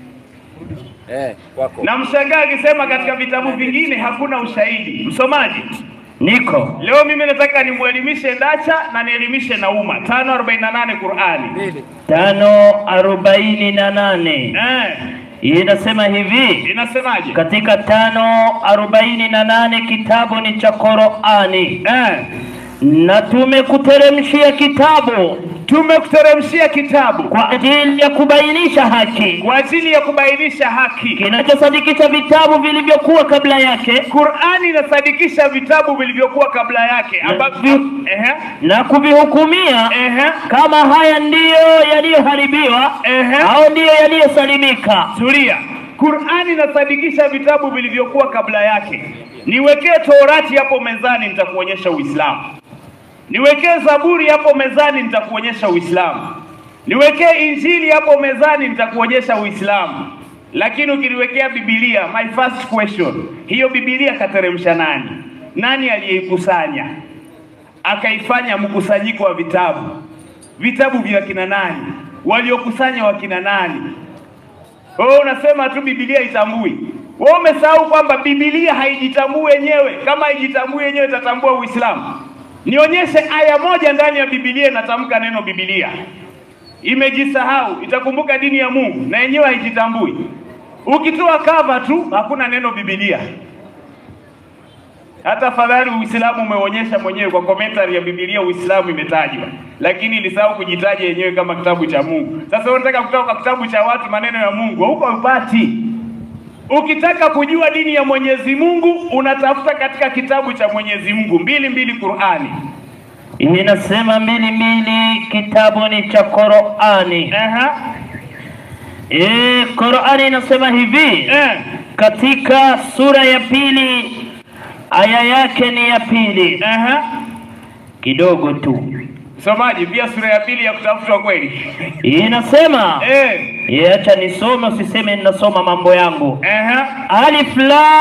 Eh, kwako. na mshangaa akisema katika vitabu vingine hakuna ushahidi. Msomaji, Niko leo mimi nataka nimwelimishe Ndacha na nielimishe na umma. 548 Qur'ani. Mbili. tano arobaini na nane Eh, inasema hivi inasemaje? katika tano arobaini na nane kitabu ni cha Qur'ani Eh, na tumekuteremshia kitabu tumekuteremshia kitabu kwa ajili ya kubainisha haki kwa ajili ya kubainisha haki. kinachosadikisha vitabu vilivyokuwa kabla yake Qur'ani inasadikisha vitabu vilivyokuwa kabla yake ambavyo ehe na kuvihukumia ehe kama haya ndiyo yaliyoharibiwa Ehe. au ndiyo yaliyosalimika. Tulia. Qur'ani inasadikisha vitabu vilivyokuwa kabla yake. Niwekee Torati hapo mezani, nitakuonyesha Uislamu. Niwekee Zaburi hapo mezani, nitakuonyesha Uislamu. Niwekee Injili hapo mezani, nitakuonyesha Uislamu. Lakini ukiniwekea Biblia, my first question, hiyo Biblia kateremsha nani? Nani aliyeikusanya akaifanya mkusanyiko wa vitabu? Vitabu vya kina nani? Waliokusanya wakina nani? Wewe unasema tu Biblia itambui. Wewe umesahau kwamba Biblia haijitambui yenyewe. Kama haijitambui yenyewe itatambua Uislamu? Nionyeshe aya moja ndani ya Biblia inatamka neno Biblia. Imejisahau, itakumbuka dini ya Mungu na yenyewe haijitambui. Ukitoa kava tu hakuna neno Biblia. Hata fadhali Uislamu umeonyesha mwenyewe kwa commentary ya Biblia, Uislamu imetajwa, lakini ilisahau kujitaja yenyewe kama kitabu cha Mungu. Sasa unataka kutoka kwa kitabu cha watu maneno ya Mungu, huko upati. Ukitaka kujua dini ya Mwenyezi Mungu unatafuta katika kitabu cha Mwenyezi Mungu mbili mbili Qur'ani. inasema mbili mbili, kitabu ni cha Qur'ani. Aha. Eh, Qur'ani inasema hivi Eh. katika sura ya pili aya yake ni ya pili Aha. kidogo tu, Msomaji, pia sura ya pili ya kutafutwa kweli. inasema Eh. eh, acha nisome, usiseme ninasoma mambo yangu. Aha. Alif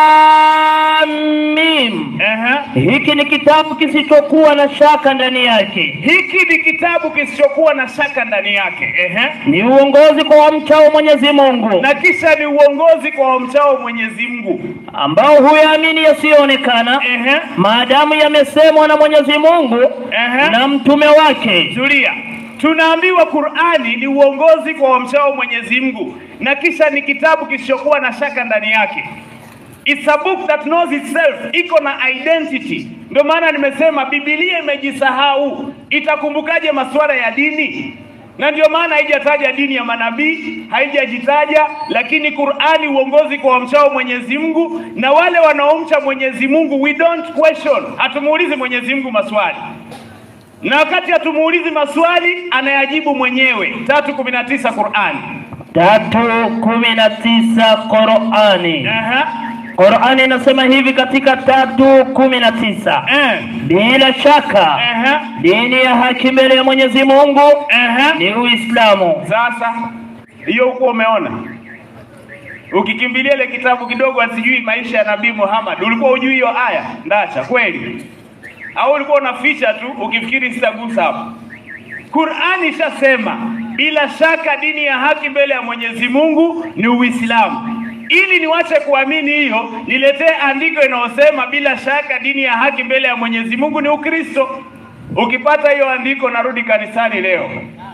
Lam Mim, Aha. hiki ni kitabu kisichokuwa na shaka ndani yake, Hiki ni kitabu kisichokuwa na shaka ndani yake. Ehe. ni uongozi kwa wamchao Mwenyezi Mungu, Na kisha ni uongozi kwa wamchao Mwenyezi Mungu. ambao huyaamini yasiyoonekana, Ehe. maadamu yamesemwa na Mwenyezi Mungu Ehe. na mtume wake. Tulia. Tunaambiwa Qur'ani ni uongozi kwa wamchao Mwenyezi Mungu na kisha ni kitabu kisichokuwa na shaka ndani yake. It's a book that knows itself, iko na identity. Ndio maana nimesema Biblia imejisahau, itakumbukaje masuala ya dini? Na ndio maana haijataja dini ya manabii, haijajitaja, lakini Qur'ani uongozi kwa wamchao Mwenyezi Mungu na wale wanaomcha Mwenyezi Mungu, we don't question, hatumuulizi Mwenyezi Mungu maswali na wakati hatumuulizi maswali anayajibu mwenyewe. tatu kumi na tisa Qur'ani. tatu kumi na tisa Qurani. Aha. Qurani inasema hivi katika tatu kumi na tisa Eh. bila shaka Aha. dini ya haki mbele ya Mwenyezi Mungu Aha. ni Uislamu. Sasa hiyo huko umeona, ukikimbilia ile kitabu kidogo asijui maisha ya Nabii Muhammad, ulikuwa ujui hiyo aya ndacha kweli, au ulikuwa unaficha tu ukifikiri sitagusa hapo? Qur'ani ishasema bila shaka dini ya haki mbele ya Mwenyezi Mungu ni Uislamu. Ili niwache kuamini hiyo, niletee andiko inayosema bila shaka dini ya haki mbele ya Mwenyezi Mungu ni Ukristo. Ukipata hiyo andiko, narudi kanisani leo.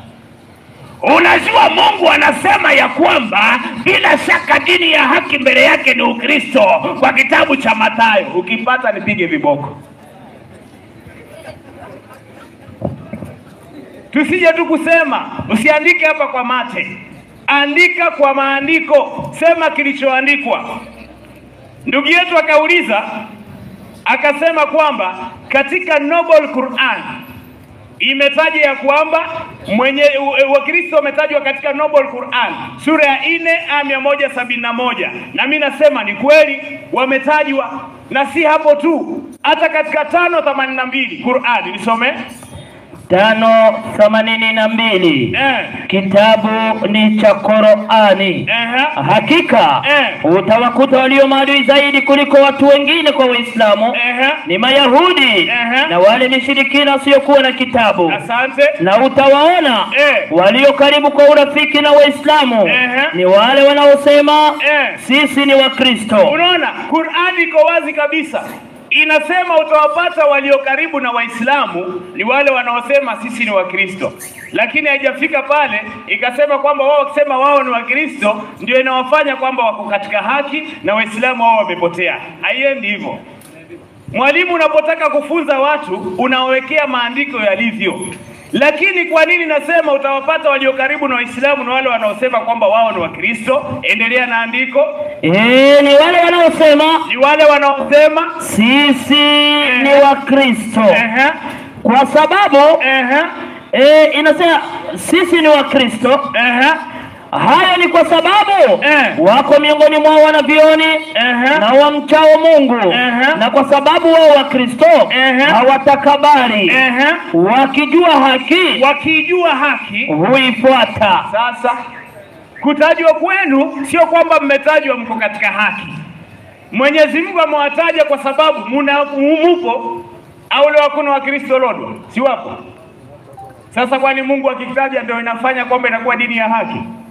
Unajua, Mungu anasema ya kwamba bila shaka dini ya haki mbele yake ni Ukristo kwa kitabu cha Mathayo. Ukipata nipige viboko. Tusije tu kusema, usiandike hapa kwa mate, andika kwa maandiko, sema kilichoandikwa. Ndugu yetu akauliza akasema kwamba katika Noble Quran imetaja ya kwamba mwenye u- Wakristo wametajwa katika Noble Quran sura ya nne aya mia moja sabini na moja na mi nasema ni kweli wametajwa, na si hapo tu, hata katika tano themanini na mbili Qurani nisome tano themanini na mbili eh, kitabu ni cha Qurani. eh, Hakika Eh. utawakuta walio maadui zaidi kuliko watu wengine kwa Waislamu eh, ni Mayahudi Ehe. na wale mishirikina wasiokuwa na kitabu asante na utawaona Eh. walio karibu kwa urafiki na Waislamu Ehe. ni wale wanaosema Eh. sisi ni Wakristo. Unaona, Qurani iko wazi kabisa, inasema utawapata walio karibu na Waislamu ni wale wanaosema sisi ni Wakristo, lakini haijafika pale ikasema kwamba wao wakisema wao ni Wakristo ndio inawafanya kwamba wako katika haki na Waislamu wao wamepotea. Haiendi hivyo. Mwalimu, unapotaka kufunza watu unawekea maandiko yalivyo. Lakini kwa nini nasema utawapata walio karibu na Waislamu na wale wanaosema kwamba wao ni Wakristo? Endelea na andiko. Eh, ni wale wanaosema Ni wale wanaosema sisi ni Wakristo ehe, kwa sababu ehe, eh, inasema sisi ni Wakristo. ehe, Hayo ni kwa sababu Eh. wako miongoni mwao wanavyoni ehe, na wamchao Mungu Ehe. na kwa sababu wao Wakristo Ehe. hawatakabari ehe, wakijua haki wakijua haki. huifuata. Sasa kutajwa kwenu sio kwamba mmetajwa mko katika haki. Mwenyezi Mungu amewataja kwa sababu muna mupo, au leo hakuna Wakristo Lodwa, si wapo? Sasa kwani Mungu akitaja ndio inafanya kwamba inakuwa dini ya haki?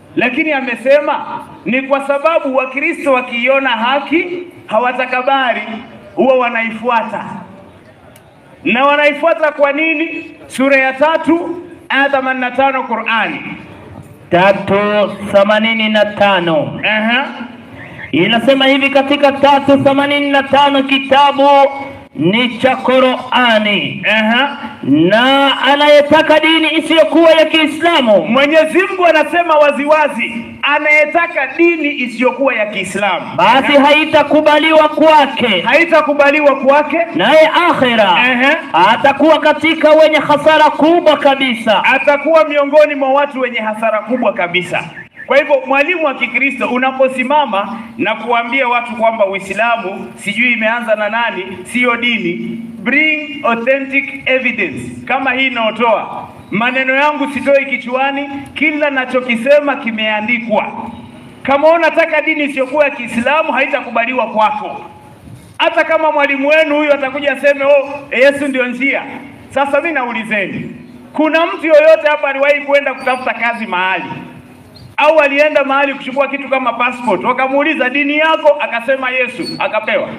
lakini amesema ni kwa sababu Wakristo wakiiona haki hawatakabari, huwa wanaifuata na wanaifuata kwa nini? Sura ya tatu aya 85 Qur'ani. tatu themanini na tano Aha. inasema hivi katika tatu themanini na tano kitabu ni cha Qurani Aha. na anayetaka dini isiyokuwa ya Kiislamu Mwenyezi Mungu anasema waziwazi, anayetaka dini isiyokuwa ya Kiislamu basi haitakubaliwa kwake, haitakubaliwa kwake, naye akhira Ehe. atakuwa katika wenye hasara kubwa kabisa. atakuwa miongoni mwa watu wenye hasara kubwa kabisa. Kwa hivyo mwalimu wa Kikristo unaposimama na kuambia watu kwamba Uislamu sijui imeanza na nani, siyo dini, bring authentic evidence kama hii inayotoa maneno yangu, sitoi kichwani, kila nachokisema kimeandikwa. Kama unataka dini isiyokuwa ya Kiislamu haitakubaliwa kwako hata kama mwalimu wenu huyu atakuja aseme oh, Yesu ndio njia. Sasa mimi naulizeni, kuna mtu yoyote hapa aliwahi kwenda kutafuta kazi mahali au alienda mahali kuchukua kitu kama passport, wakamuuliza dini yako, akasema Yesu, akapewa?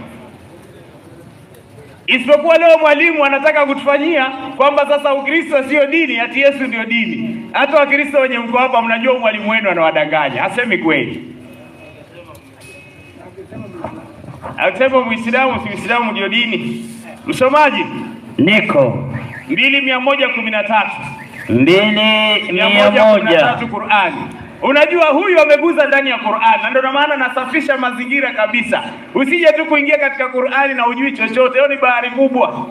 Isipokuwa leo mwalimu anataka kutufanyia kwamba sasa Ukristo sio dini, ati Yesu ndio dini. Hata Wakristo wenye mko hapa, mnajua mwalimu wenu anawadanganya, hasemi kweli. Akisema Muislamu si Uislamu ndio dini. Msomaji Niko mbili mia moja kumi na tatu mbili mia mia moja kumi na moja tatu Qurani. Unajua huyu ameguza ndani ya Qurani, na ndio maana nasafisha mazingira kabisa. Usije tu kuingia katika Qurani na ujui chochote, hiyo ni bahari kubwa.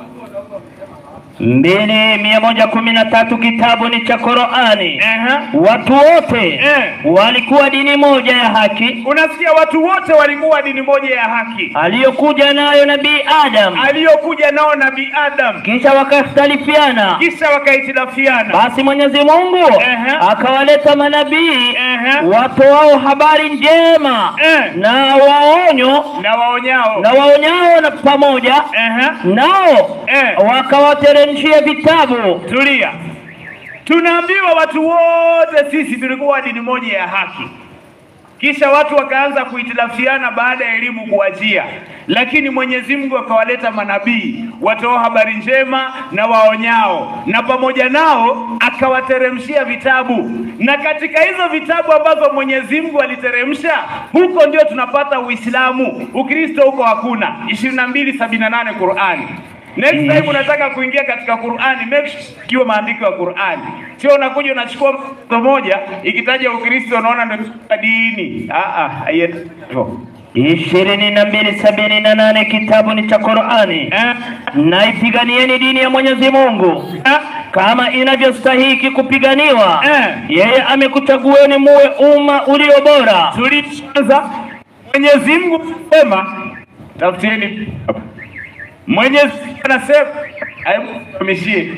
mbili mia moja kumi na tatu kitabu ni cha Qurani. Ehe. Watu wote Eh. walikuwa dini moja ya haki Unasikia, watu wote walikuwa dini moja ya haki aliyokuja nayo Nabii Adam, aliyokuja nao Nabii Adam, kisha wakakhtalifiana. kisha wakahitilafiana. Basi Mwenyezi Mungu Ehe. akawaleta manabii Ehe. watoao habari njema Eh. na waonyo na waonyao na waonyao na pamoja Ehe. nao Eh. wakawateremshia vitabu. Tulia. Tunaambiwa watu wote sisi tulikuwa dini moja ya haki, kisha watu wakaanza kuhitilafiana baada ya elimu kuachia, lakini Mwenyezi Mungu akawaleta manabii watoa habari njema na waonyao, na pamoja nao akawateremshia vitabu, na katika hizo vitabu ambazo Mwenyezi Mungu aliteremsha, huko ndio tunapata Uislamu. Ukristo huko hakuna. 2278 Qur'ani. Next time unataka kuingia katika Qur'ani, make sure kiwe maandiko ya Qur'ani. Sio unakuja unachukua mto moja ikitaja Ukristo unaona ndio dini. Ah ah, haiyo. ishirini na mbili sabini na nane kitabu ni cha Qurani. Eh, Naipiganieni dini ya Mwenyezi Mungu eh, kama inavyostahiki kupiganiwa. Eh. Yeye amekuchagueni muwe umma ulio bora. tulianza Mwenyezi Mungu anasema tafuteni. Mwenyezi Mungu anasema ayamishie.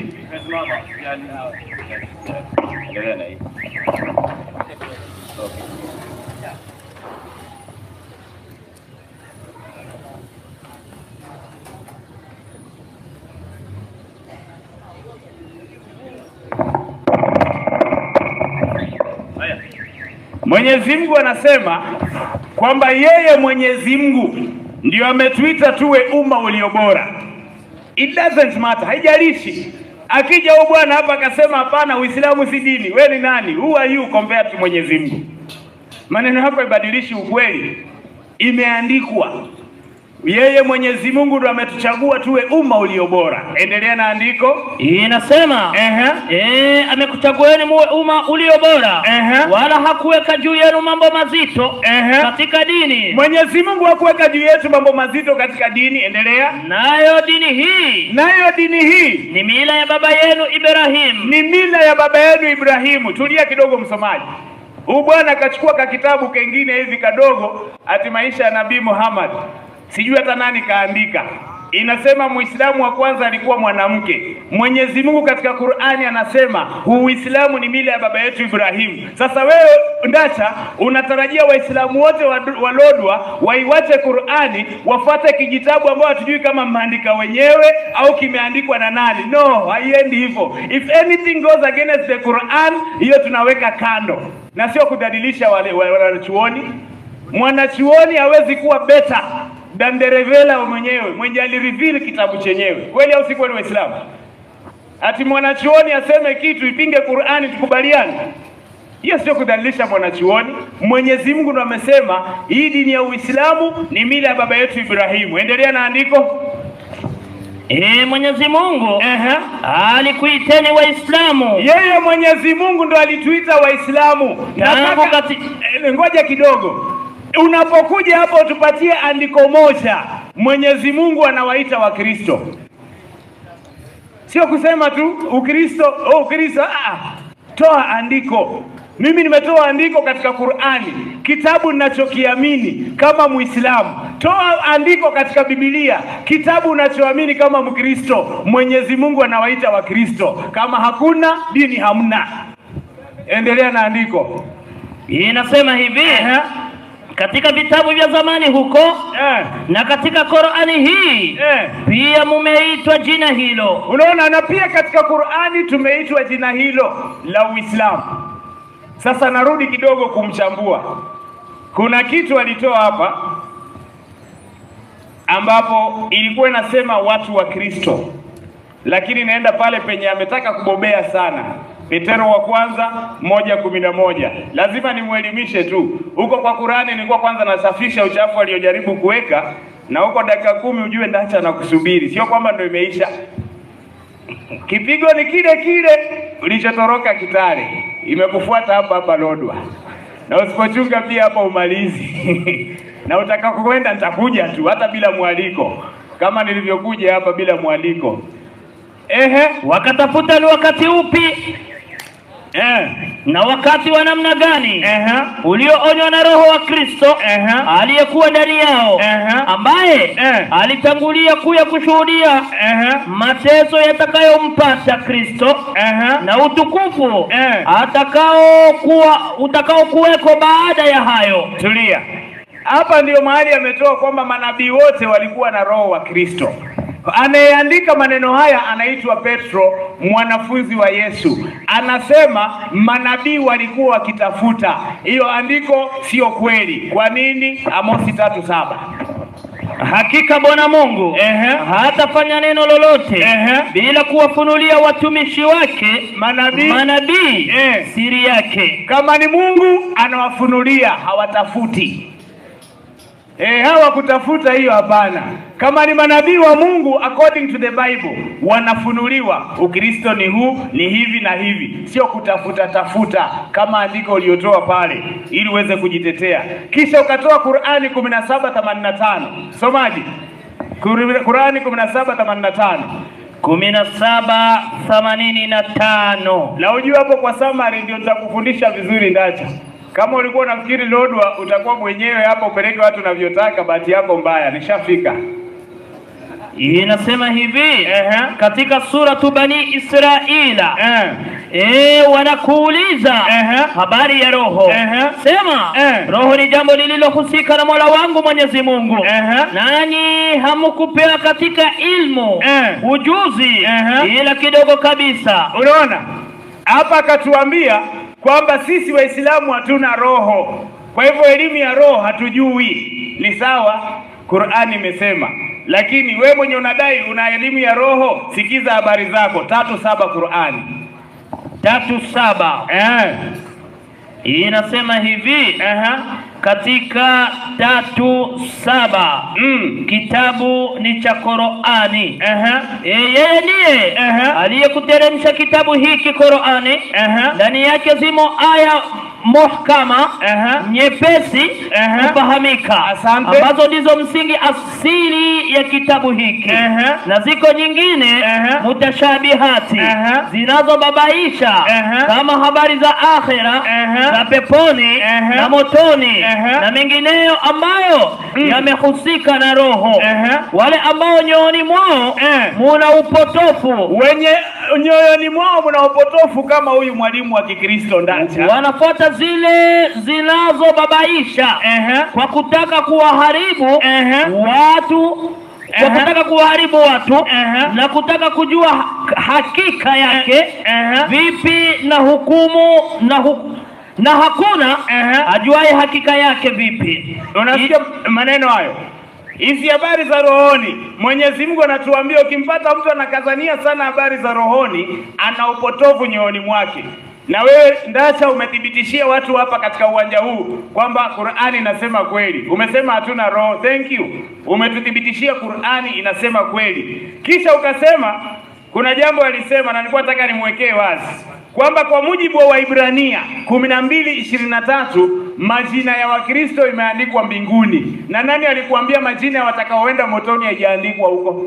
Mwenyezi Mungu anasema kwamba yeye Mwenyezi Mungu ndio ametuita tuwe umma ulio bora. It doesn't matter, haijalishi. Akija huyu bwana hapa akasema hapana, Uislamu si dini, we ni nani? Who are you compared to Mwenyezi Mungu? Maneno yako ibadilishi ukweli, imeandikwa. Yeye Mwenyezi Mungu ndo ametuchagua tuwe umma ulio bora. Endelea na andiko. Inasema Ehe. eh, amekuchagueni muwe umma ulio bora, Ehe. wala hakuweka juu yenu mambo mazito Ehe. katika dini, Mwenyezi Mungu hakuweka juu yetu mambo mazito katika dini. Endelea. nayo dini hii Nayo dini hii ni mila ya baba yenu Ibrahim. ni mila ya baba yenu Ibrahimu. Tulia kidogo, msomaji. Huyu bwana akachukua ka kitabu kengine hivi kadogo, ati maisha ya Nabii Muhammad, sijui hata nani kaandika. Inasema Muislamu wa kwanza alikuwa mwanamke. Mwenyezi Mungu katika Qur'ani anasema Uislamu ni mila ya baba yetu Ibrahimu. Sasa wewe Ndacha unatarajia Waislamu wote wa- walodwa waiwache Qur'ani wafuate kijitabu ambao hatujui kama mmeandika wenyewe au kimeandikwa na nani? No, haiendi hivyo. If anything goes against the Quran, hiyo tunaweka kando. na sio kudhalilisha wale wale wanachuoni. Mwanachuoni hawezi kuwa better than the revealer mwenyewe mwenye alireveal kitabu chenyewe, kweli au si kweli, Waislamu? Ati mwanachuoni aseme kitu ipinge Qur'ani, tukubaliane? Hiyo sio kudhalilisha mwanachuoni. Mwenyezi Mungu ndo amesema hii dini ya Uislamu ni mila ya baba yetu Ibrahimu. Endelea na andiko. E, Mwenyezi Mungu Ehe. alikuiteni Waislamu Yeye Mwenyezi Mungu ndo alituita Waislamu. Tangu Nataka kati- eh, ngoja kidogo, unapokuja hapo utupatie andiko moja. Mwenyezi Mungu anawaita Wakristo, sio kusema tu Ukristo. Oh, Ukristo. Ah, toa andiko. Mimi nimetoa andiko katika Qur'ani, kitabu ninachokiamini kama Muislamu. Toa andiko katika Biblia, kitabu unachoamini kama Mkristo. Mwenyezi Mungu anawaita Wakristo. Kama hakuna dini, hamna. Endelea na andiko. inasema hivi katika vitabu vya zamani huko Eh, na katika Qur'ani hii eh. pia mumeitwa jina hilo. Unaona, na pia katika Qur'ani tumeitwa jina hilo la Uislamu. Sasa narudi kidogo kumchambua. Kuna kitu alitoa hapa ambapo ilikuwa inasema watu wa Kristo, lakini naenda pale penye ametaka kubobea sana. Petero wa kwanza moja kumi na moja. Lazima nimwelimishe tu huko kwa Qur'ani. Nilikuwa kwanza nasafisha uchafu aliojaribu kuweka, na huko dakika kumi ujue ndacha na kusubiri, sio kwamba ndo imeisha. Kipigo ni kile kile ulichotoroka Kitale, imekufuata hapa hapa Lodwa, na usipochunga pia hapa umalizi na utakakokwenda nitakuja tu hata bila mwaliko, kama nilivyokuja hapa bila mwaliko. Ehe, Wakatafuta ni wakati upi eh, na wakati wa namna gani ehe, ulioonywa na Roho wa Kristo Ehe. aliyekuwa ndani yao Ehe. ambaye Eh. alitangulia kuya kushuhudia ehe, mateso yatakayompata Kristo ehe, na utukufu Eh. atakao kuwa utakao kuweko baada ya hayo. tulia. Hapa ndio mahali ametoa kwamba manabii wote walikuwa na roho wa Kristo. Anayeandika maneno haya anaitwa Petro, mwanafunzi wa Yesu. Anasema manabii walikuwa wakitafuta hiyo andiko, sio kweli. Kwa nini? Amosi tatu saba. Hakika Bwana Mungu Ehe. hatafanya neno lolote Ehe. bila kuwafunulia watumishi wake Manabii manabii Eh. siri yake. kama ni Mungu anawafunulia, hawatafuti. E, hawa kutafuta hiyo hapana. Kama ni manabii wa Mungu according to the Bible wanafunuliwa, Ukristo ni huu, ni hivi na hivi, sio kutafuta tafuta kama andiko uliotoa pale ili uweze kujitetea, kisha ukatoa Qur'ani 1785 somaji Kur- Qur'ani 1785 kumi na saba themanini na tano. na ujue hapo kwa summary ndio nitakufundisha vizuri ndacha. Kama ulikuwa unafikiri Lodwa utakuwa mwenyewe hapa upeleke watu unavyotaka, bahati yako mbaya, nishafika. Inasema hivi Ehe. katika suratu Bani Israila Eh. Eh, wanakuuliza Ehe. habari ya roho. Ehe. Sema Eh. roho ni jambo lililohusika na Mola wangu Mwenyezi Mungu, Ehe. nanyi hamukupewa katika ilmu Eh. ujuzi Ehe. ila kidogo kabisa. Unaona hapa akatuambia kwamba sisi Waislamu hatuna roho, kwa hivyo elimu ya roho hatujui. Ni sawa, Qur'ani imesema, lakini we mwenye unadai una elimu ya roho, sikiza habari zako. tatu saba Qur'ani tatu saba eh. inasema hivi Aha. katika tatu saba Mm. kitabu ni cha Qur'ani. Aha. E, yeye ndiye Aha. aliyekuteremsha kitabu hiki Qur'ani, Aha. ndani yake zimo aya muhkama Aha. nyepesi Aha. kufahamika, Asante. ambazo ndizo msingi asili ya kitabu hiki, Aha. na ziko nyingine Aha. mutashabihati Aha. zinazobabaisha Aha. kama habari za akhira Aha. za peponi Aha. na motoni Aha. na mengineyo ambayo Mm. yamehusika na roho. Aha. Wale ambao nyooni mwao Eh. muna upotofu wenye nyoyoni mwao mna upotofu kama huyu mwalimu wa Kikristo Ndacha. wanafuata zile zinazobabaisha Ehe. kwa kutaka kuwaharibu Ehe. watu kwa Ehe. kutaka kuwaharibu watu Ehe. na kutaka kujua ha- hakika yake Ehe. vipi na hukumu na hu na hakuna Ehe. ajuaye hakika yake vipi. Unasikia maneno hayo? Hizi habari za rohoni, Mwenyezi Mungu anatuambia ukimpata mtu anakazania sana habari za rohoni, ana upotovu nyoyoni mwake. Na wewe Ndacha umethibitishia watu hapa katika uwanja huu kwamba Qur'ani inasema kweli. Umesema hatuna roho. Thank you. Umetuthibitishia Qur'ani inasema kweli. Kisha ukasema kuna jambo alisema na nilikuwa nataka nimwekee wazi kwamba kwa mujibu wa Waibrania kumi na mbili ishirini na tatu majina ya Wakristo imeandikwa mbinguni. Na nani alikuambia majina ya watakaoenda motoni haijaandikwa huko?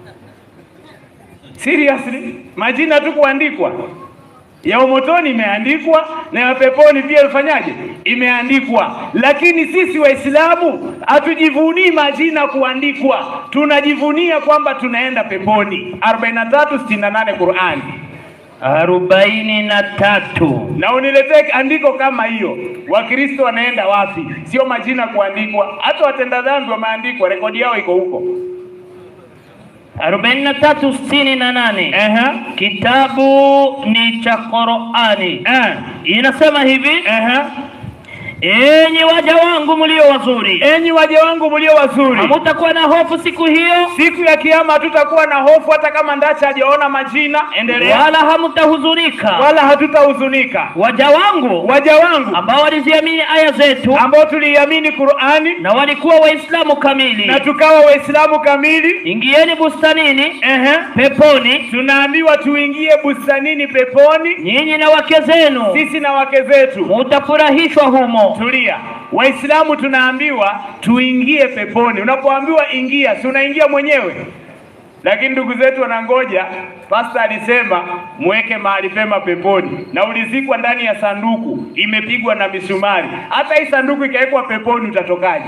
Seriously, majina tu kuandikwa ya umotoni imeandikwa na ya peponi pia ifanyaje? Imeandikwa. Lakini sisi Waislamu hatujivunii majina kuandikwa, tunajivunia kwamba tunaenda peponi. 4368 Qur'ani. arobaini na tatu na uniletee andiko kama hiyo. Wakristo wanaenda wapi? Sio majina kuandikwa, hata watenda dhambi wameandikwa, rekodi yao iko huko. arobaini na tatu sitini na nane Ehe, kitabu ni cha Qurani eh, inasema hivi ehe. enyi waja wangu mlio wazuri Enyi waja wangu mlio wazuri, hamutakuwa na hofu siku hiyo siku ya kiyama hatutakuwa na hofu, hata kama Ndacha hajaona majina. Endelea. wala hamutahuzunika Wala hatutahuzunika. waja wangu Waja wangu ambao waliziamini aya zetu ambao tuliiamini Qur'ani na walikuwa waislamu kamili na tukawa Waislamu kamili, ingieni bustanini ehe, peponi tunaambiwa tuingie bustanini peponi, nyinyi na wake zenu sisi na wake zetu. mutafurahishwa humo Tulia. Waislamu tunaambiwa tuingie peponi. Unapoambiwa ingia, si unaingia mwenyewe? Lakini ndugu zetu wanangoja. Pasta alisema mweke mahali pema peponi, na ulizikwa ndani ya sanduku, imepigwa na misumari. Hata hii sanduku ikawekwa peponi, utatokaje?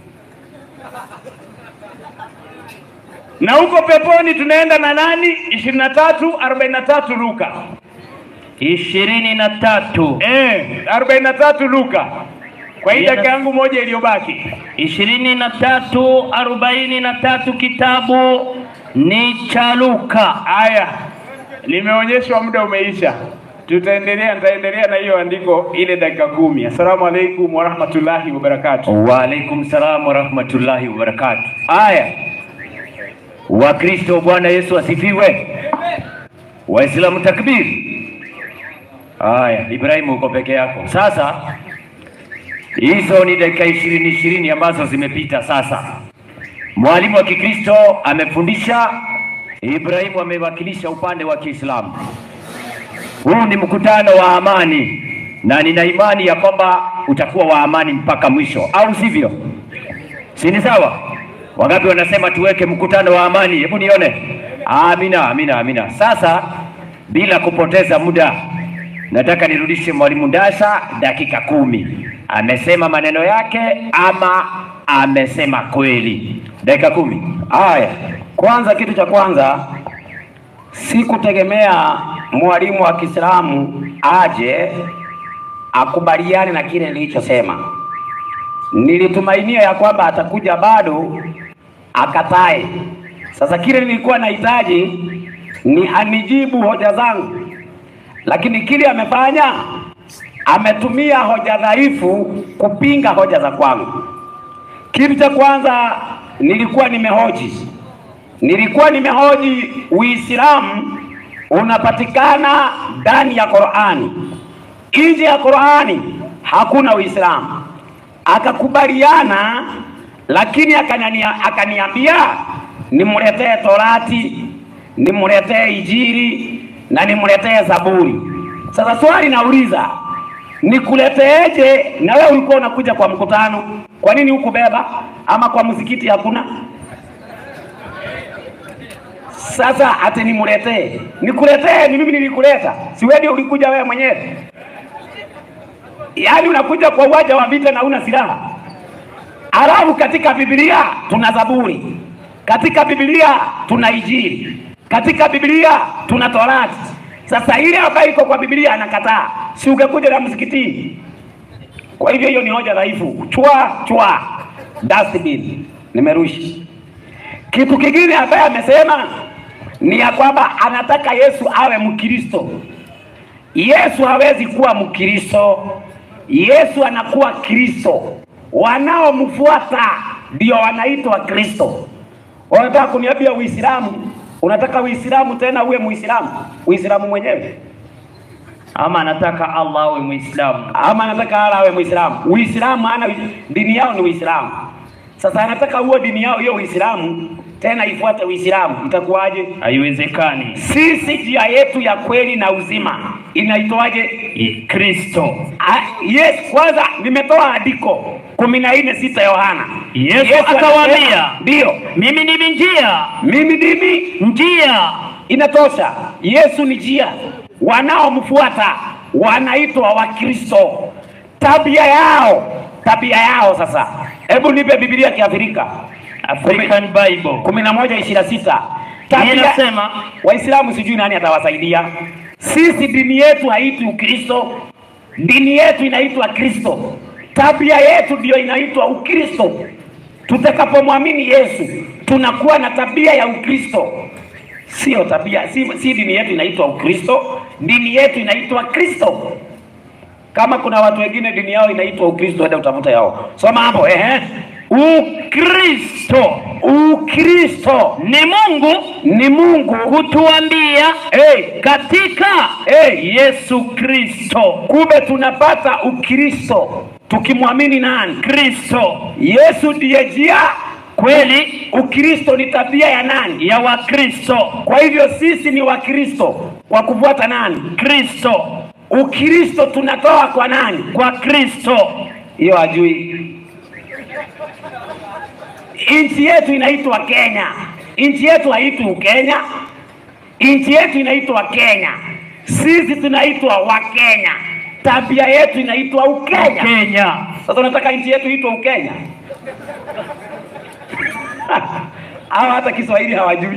Na huko peponi tunaenda na nani? ishirini na tatu arobaini na tatu Luka ishirini na tatu eh, arobaini na tatu Luka. Kwa hii Yes. dakika yangu moja iliyobaki ishirini na tatu arobaini na tatu kitabu ni cha Luka. Haya, nimeonyeshwa muda umeisha. Tutaendelea, nitaendelea na hiyo andiko ile dakika kumi. Assalamu alaikum warahmatullahi wabarakatuh. Waalaikum salam warahmatullahi wabarakatuh. Aya, Wakristo, Bwana Yesu asifiwe. Waislamu takbir. Aya, Ibrahimu uko peke yako. Sasa hizo ni dakika ishirini ishirini ambazo zimepita. Sasa mwalimu wa Kikristo amefundisha, Ibrahimu amewakilisha upande wa Kiislamu. Huu ni mkutano wa amani na nina imani ya kwamba utakuwa wa amani mpaka mwisho, au sivyo? Si ni sawa? Wangapi wanasema tuweke mkutano wa amani? Hebu nione. Amina, amina, amina. Sasa bila kupoteza muda, nataka nirudishe mwalimu Ndasha dakika kumi. Amesema maneno yake ama amesema kweli? Dakika kumi. Haya, kwanza, kitu cha kwanza sikutegemea mwalimu wa Kiislamu aje akubaliane na kile nilichosema. Nilitumainia ya kwamba atakuja bado akatae. Sasa kile nilikuwa nahitaji ni anijibu hoja zangu, lakini kile amefanya ametumia hoja dhaifu kupinga hoja za kwangu. Kitu cha kwanza nilikuwa nimehoji nilikuwa nimehoji Uislamu unapatikana ndani ya Qur'ani, nje ya Qur'ani hakuna Uislamu. Akakubaliana, lakini akania, akaniambia nimletee Torati, nimletee Injili na nimletee Zaburi. Sasa swali nauliza, nikuleteeje? Na wewe ulikuwa unakuja kwa mkutano, kwa nini hukubeba? Ama kwa msikiti hakuna? Sasa ati nimuletee, nikuletee? Ni mimi nilikuleta, si wewe ndio ulikuja wewe mwenyewe? Yaani unakuja kwa uwanja wa vita na una silaha. Alafu katika Biblia tuna Zaburi, katika Biblia tuna Injili, katika Biblia tuna Torati. Sasa ile ambayo iko kwa Biblia anakataa, si ungekuja na msikitini? Kwa hivyo hiyo ni hoja dhaifu, chwa chwa, dustbin, nimerusha. Kitu kingine ambaye amesema ni ya kwamba anataka Yesu awe Mkristo. Yesu hawezi kuwa Mkristo Yesu anakuwa Kristo, wanaomfuata ndio wanaitwa Kristo. Unataka kuniambia Uislamu? Unataka Uislamu tena uwe Muislamu? Uislamu mwenyewe ama anataka Allah awe Muislamu. ama anataka ala awe Muislamu? Uislamu ana dini yao ni Uislamu. Sasa anataka huo dini yao hiyo Uislamu tena ifuate Uislamu, itakuwaje? Haiwezekani. Sisi njia yetu ya kweli na uzima inaitwaje? I- Kristo. Ah, Yes, kwanza nimetoa andiko kumi na nne sita Yohana. Yesu anasema- akawaambia, ndiyo mimi ndimi njia, mimi ndimi njia inatosha. Yesu ni njia, wanaomfuata wanaitwa Wakristo. Tabia yao, tabia yao sasa, hebu nipe Biblia ya Kiafrika African Bible. kumi na moja ishirini na sita Hii inasema Waislamu sijui nani atawasaidia. Sisi dini yetu haitwi Ukristo, dini yetu inaitwa Kristo. Tabia yetu ndiyo inaitwa Ukristo. Tutakapomwamini Yesu tunakuwa na tabia ya Ukristo, sio tabia, si, si dini yetu inaitwa Ukristo, dini yetu inaitwa Kristo. Kama kuna watu wengine dini yao inaitwa Ukristo, enda utafuta yao, soma hapo. Ehe, Ukristo Ukristo ni Mungu ni Mungu kutuambia hey, katika hey, Yesu Kristo. kumbe tunapata Ukristo tukimwamini nani? Kristo Yesu ndiye njia. kweli Ukristo ni tabia ya nani? ya Wakristo. Kwa hivyo sisi ni Wakristo kwa kufuata nani? Kristo Ukristo tunatoa kwa nani? kwa Kristo. Hiyo hajui. Nchi yetu inaitwa Kenya. Nchi yetu haitwi Ukenya. Nchi yetu inaitwa Kenya. Sisi tunaitwa Wakenya. Tabia yetu inaitwa Ukenya. Kenya Sasa unataka nchi yetu itwe Ukenya? Hawa hata Kiswahili hawajui.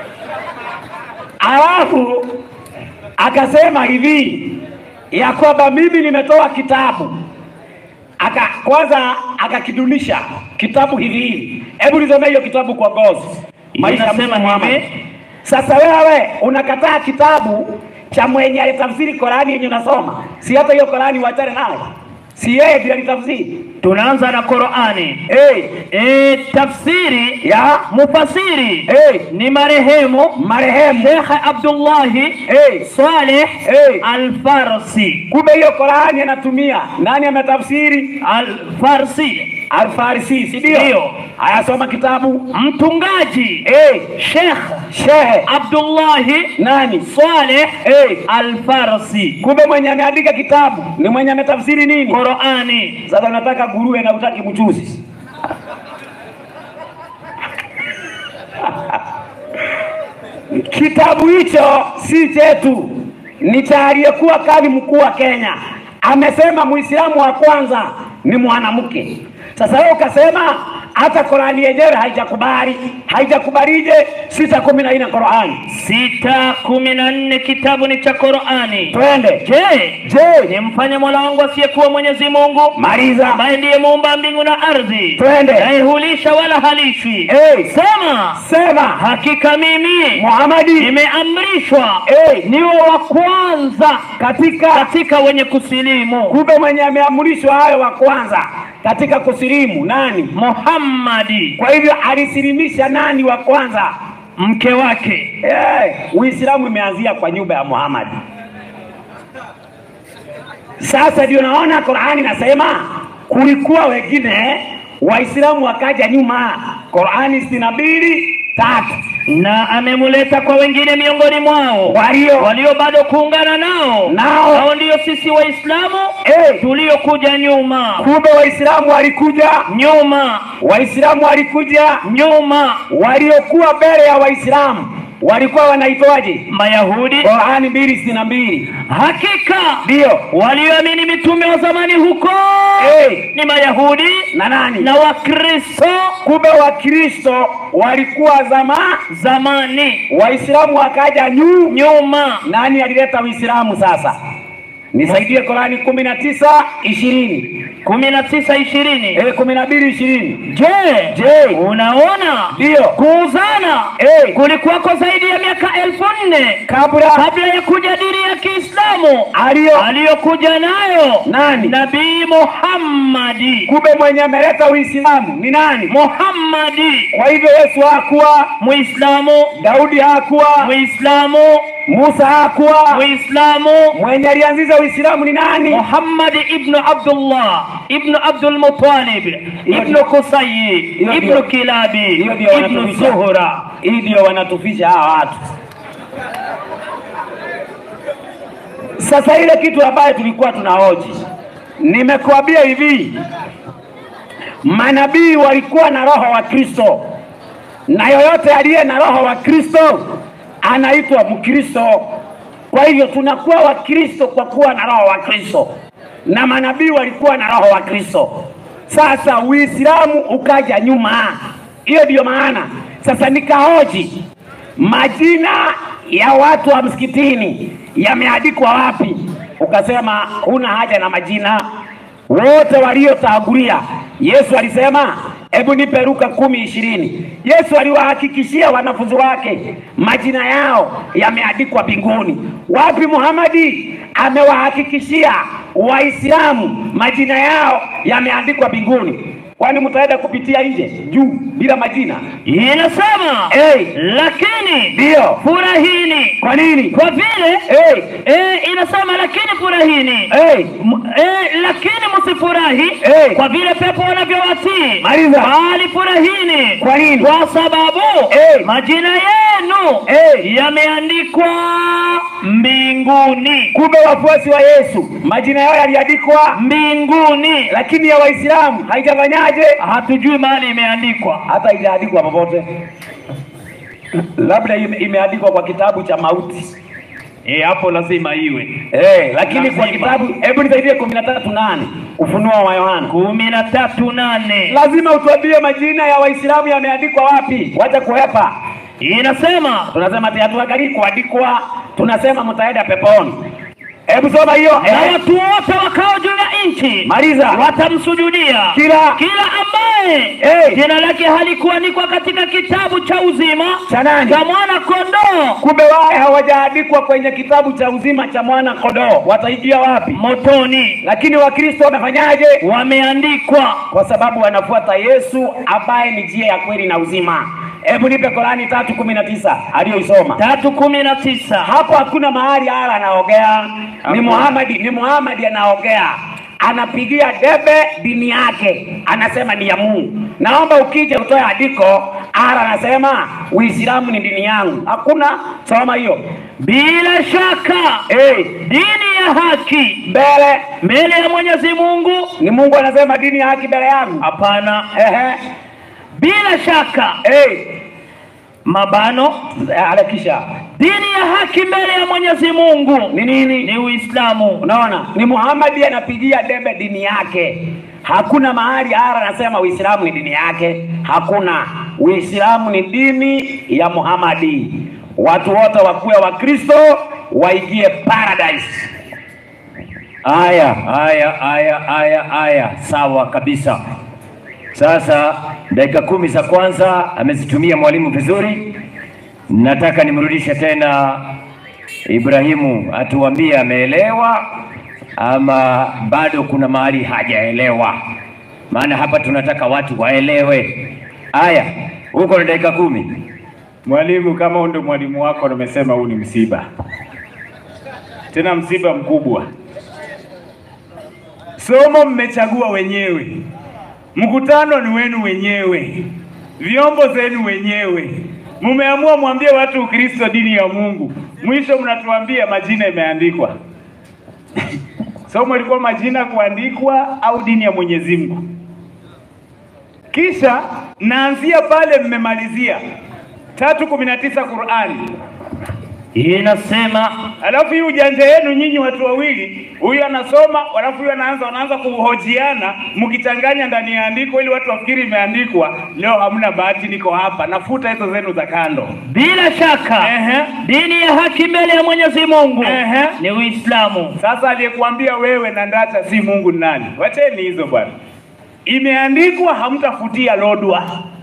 Alafu akasema hivi ya kwamba mimi nimetoa kitabu aka kwanza akakidunisha kitabu hivi hivi. Hebu nisomee hiyo kitabu kwa gozi. Maisha ya Inasema Mtume Muhammad. hivi. Sasa wewe unakataa kitabu cha mwenye alitafsiri Korani yenye unasoma, si hata hiyo Korani uachane nayo, si yeye ndiye alitafsiri tunaanza na Qur'ani. hey, E, tafsiri ya mufasiri hey, ni marehemu marehemu Sheikh Abdullahi hey. Saleh Hey. Al-Farsi Kumbe hiyo Korani anatumia nani? Ametafsiri Al-Farsi Alfarisi, si ndio? Ndio. Ayasoma kitabu mtungaji hey. Sheikh Shehe Abdullahi nani? Saleh hey. Al-Farsi Kumbe mwenye ameandika kitabu ni mwenye ametafsiri nini? Qur'ani Sasa unataka nguruwe na utaki mchuzi. Kitabu hicho si chetu, ni cha aliyekuwa kadhi mkuu wa Kenya. Amesema Muislamu wa kwanza ni mwanamke. Sasa wewe ukasema hata Qurani yenyewe haijakubali. Haijakubalije? sita kumi na nne Qurani. sita kumi na nne kitabu ni cha Qur'ani. Twende. Je, Je, nimfanye Mola wangu asiyekuwa Mwenyezi Mungu maliza. ambaye ndiye muumba mbingu na ardhi, Twende. naye hulisha wala halishwi. Hey, Sema, sema hakika mimi Muhamadi. nimeamrishwa Hey, niwe wa kwanza katika katika wenye kusilimu. kumbe mwenye ameamrishwa hayo wa kwanza katika kusilimu nani? Muhammadi Kwa hivyo alisilimisha nani wa kwanza? mke wake Hey, Uislamu imeanzia kwa nyumba ya Muhammad. Sasa ndio naona Qur'ani nasema kulikuwa wengine Waislamu wakaja nyuma. Qur'ani sitini na mbili tatu na amemuleta kwa wengine miongoni mwao walio walio bado kuungana nao nao hao ndio sisi Waislamu hey, tuliokuja nyuma kumbe Waislamu walikuja nyuma Waislamu walikuja nyuma waliokuwa mbele ya Waislamu walikuwa wanaitwaje? Mayahudi Qurani mbili sitini na mbili hakika ndio walioamini mitume wa zamani huko hey, ni Mayahudi na nani? na Wakristo Kumbe Wakristo walikuwa zama, zamani Waislamu wakaja nyu. nyuma Nani alileta Uislamu sasa? nisaidie Korani kumi na tisa ishirini kumi na tisa ishirini eh, kumi na mbili ishirini Je, Je, unaona Ndiyo. kuuzana Eh. kulikuwako zaidi ya miaka elfu nne kabla kabla ya kuja dini ya Kiislamu aliyo aliyokuja nayo Nani? Nabii Muhammadi. kumbe mwenye ameleta Uislamu ni nani? Muhammadi Kwa hivyo Yesu hakuwa, Muislamu, Daudi hakuwa, Muislamu, Musa hakuwa. Muislamu Mwenye alianzisha Uislamu ni nani? Muhammad ibnu Abdullah ibnu Abdul Muttalib ibnu Kusayi Hiyo ibnu ndio- Kilabi hiyo ndio ibnu wanatufisha. Zuhra. Hii ndio wanatufisha hawa watu. Sasa ile kitu ambayo tulikuwa tunahoji, nimekuambia hivi, manabii walikuwa na roho wa Kristo, na yoyote aliye na roho wa Kristo anaitwa Mkristo. Kwa hivyo tunakuwa Wakristo kwa kuwa na roho wa Kristo, na manabii walikuwa na roho wa Kristo. Sasa Uislamu ukaja nyuma, hiyo ndiyo maana sasa nikahoji majina ya watu wa msikitini yameandikwa wapi? Ukasema huna haja na majina, wote waliotangulia. Yesu alisema hebu nipe Luka kumi ishirini. Yesu aliwahakikishia wanafunzi wake majina yao yameandikwa mbinguni. Wapi Muhamadi amewahakikishia Waislamu majina yao yameandikwa mbinguni? Kwani mtaenda kupitia nje juu bila majina? Inasema Hey, lakini ndio. furahini Kwa nini? kwa vile Hey, eh, inasema lakini furahini hey, M- eh, lakini msifurahi Eh. kwa vile pepo wanavyowatii, Maliza. bali furahini Kwa nini? kwa sababu Eh. majina yenu Eh. yameandikwa mbinguni, kumbe wafuasi wa Yesu majina yao yaliandikwa, mbinguni. lakini ya Waislamu haijafanyaje? Hatujui mahali imeandikwa. Hata haijaandikwa popote, labda ime- imeandikwa kwa kitabu cha mauti Eh, hapo lazima iwe eh, lakini kwa Lazima. kitabu, hebu nisaidie kumi na tatu nane Ufunuo wa Yohana, kumi na tatu nane lazima utuambie majina ya Waislamu yameandikwa wapi. Wacha kuhepa, inasema tunasema ati hatuangalii kuandikwa, tunasema mtaenda peponi. Hebu soma hiyo na eh, watu wote wakao juu ya nchi maliza watamsujudia kila kila ambaye Eh. jina lake halikuandikwa katika kitabu cha uzima cha nani? cha mwana kondoo Kumbe wao hawajaandikwa kwenye kitabu cha uzima cha mwana kondoo, wataingia wapi? motoni, Lakini Wakristo wamefanyaje? wameandikwa Kwa sababu wanafuata Yesu ambaye ni njia ya kweli na uzima. Hebu nipe Korani tatu kumi na tisa aliyoisoma tatu kumi na tisa hapo. Hakuna mahali ala anaongea, ni Muhamadi, ni Muhamadi anaongea, anapigia debe dini yake, anasema ni ya Mungu. Naomba ukija utoe andiko, ala anasema Uislamu ni dini yangu. Hakuna, soma hiyo bila shaka hey, dini ya haki mbele mbele ya Mwenyezi Mungu. ni Mungu anasema dini ya haki mbele yangu. Hapana, Ehe, bila shaka hey, mabano, alekisha dini ya haki mbele ya Mwenyezi Mungu ni nini? ni Uislamu. Unaona, ni Muhammadi anapigia debe dini yake. Hakuna mahali ara anasema Uislamu ni dini yake. Hakuna, Uislamu ni dini ya Muhammadi. Watu wote wakuwe Wakristo waingie paradise. Aya, aya, aya, aya, aya, sawa kabisa. Sasa dakika kumi za kwanza amezitumia mwalimu vizuri. Nataka nimrudishe tena Ibrahimu atuambie ameelewa ama bado kuna mahali hajaelewa, maana hapa tunataka watu waelewe. Aya, huko na dakika kumi. Mwalimu, kama huyu ndio mwalimu wako, nimesema huu ni msiba, tena msiba mkubwa. Somo mmechagua wenyewe, mkutano ni wenu wenyewe, vyombo zenu wenyewe. Mmeamua mwambie watu Ukristo dini ya Mungu, mwisho mnatuambia majina imeandikwa. Somo ilikuwa majina kuandikwa au dini ya Mwenyezi Mungu? Kisha naanzia pale mmemalizia tatu kumi na tisa Qurani inasema Alafu hii ujanja yenu nyinyi watu wawili, huyu anasoma, alafu huyu anaanza wanaanza kuhojiana, mkichanganya ndani ya andiko ili watu wafikiri imeandikwa. Leo hamna bahati, niko hapa, nafuta hizo zenu za kando. bila shaka Ehe. dini ya haki mbele ya Mwenyezi Mungu Ehe. ni Uislamu. Sasa aliyekuambia wewe na Ndacha si Mungu ni nani? Wacheni hizo bwana. Imeandikwa, hamtafutia lodwa,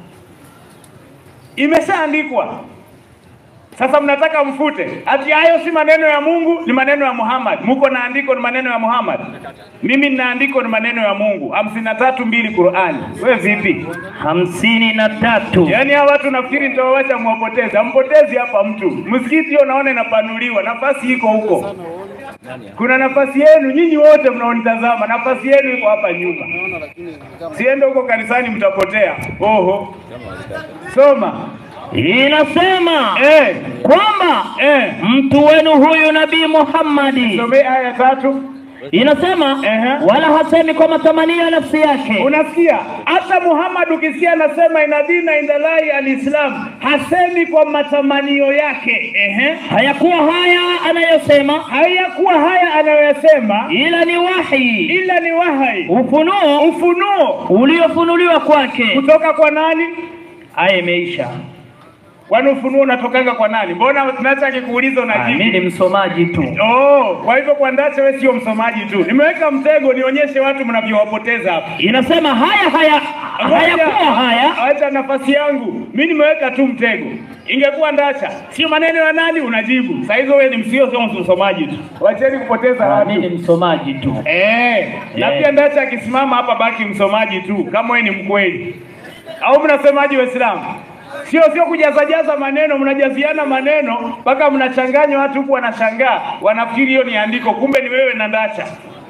imeshaandikwa. Sasa mnataka mfute ati hayo si maneno ya Mungu, ni maneno ya Muhammad. Muko na andiko ni maneno ya Muhammad, mimi nina andiko ni maneno ya Mungu. hamsini na tatu mbili Qurani. Wewe vipi? hamsini na tatu Yaani hawa watu nafikiri nitawawacha mwapoteze. Hampotezi hapa mtu. Msikiti hiyo naona inapanuliwa, nafasi iko huko. Kuna nafasi yenu nyinyi wote mnaonitazama, nafasi yenu iko hapa nyuma. Siende huko kanisani, mtapotea. Oho, soma inasema eh, kwamba eh. mtu wenu huyu Nabii Muhammadi Somee aya tatu. inasema Ehe. wala hasemi kwa matamanio ya nafsi yake, Unasikia hata Muhammad ukisikia anasema ina dina indalai alislam, hasemi kwa matamanio yake. Ehe. hayakuwa haya anayosema, Hayakuwa haya anayoyasema, ila ni wahi, ila ni wahai, ufunuo ufunuo uliofunuliwa kwake. kutoka kwa nani? Aya imeisha. Kwani ufunuo unatokanga kwa nani? Mbona Ndacha akikuuliza Ah, Mimi unajibu? ni msomaji tu. Oh, kwa hivyo kwa Ndacha wewe sio msomaji tu. Nimeweka mtego nionyeshe watu mnavyowapoteza hapa. Inasema haya haya hayakuwa haya Acha nafasi yangu. Mimi nimeweka tu mtego. Ingekuwa Ndacha, sio maneno ya nani unajibu. Saa hizo wewe ni msio sio msomaji tu. Wacheni kupoteza Ah, mimi watu. ni msomaji tu. Eh, na Eh. pia Ndacha akisimama hapa baki msomaji tu kama wewe ni mkweli. Au mnasemaje Waislamu? Sio sio kujazajaza maneno, mnajaziana maneno mpaka mnachanganya watu huku wanashangaa, wanafikiri hiyo ni andiko, kumbe ni wewe na Ndacha.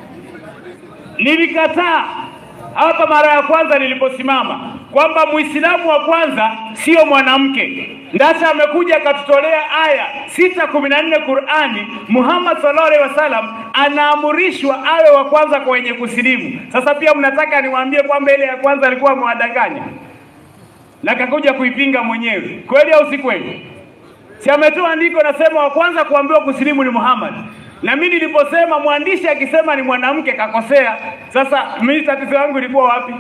Nilikataa hapa mara ya kwanza niliposimama kwamba Muislamu wa kwanza sio mwanamke. Ndacha amekuja akatutolea aya sita kumi na nne Qurani. Muhammad sallallahu alaihi wasallam anaamrishwa awe wa kwanza kwa wenye kusilimu. Sasa pia mnataka niwaambie kwamba ile ya kwanza alikuwa amewadanganya na kakuja kuipinga mwenyewe, kweli au si kweli? Si ametoa andiko nasema wa kwanza kuambiwa kusilimu ni Muhammad. Na mimi niliposema mwandishi akisema ni mwanamke kakosea. Sasa mimi tatizo yangu ilikuwa wapi?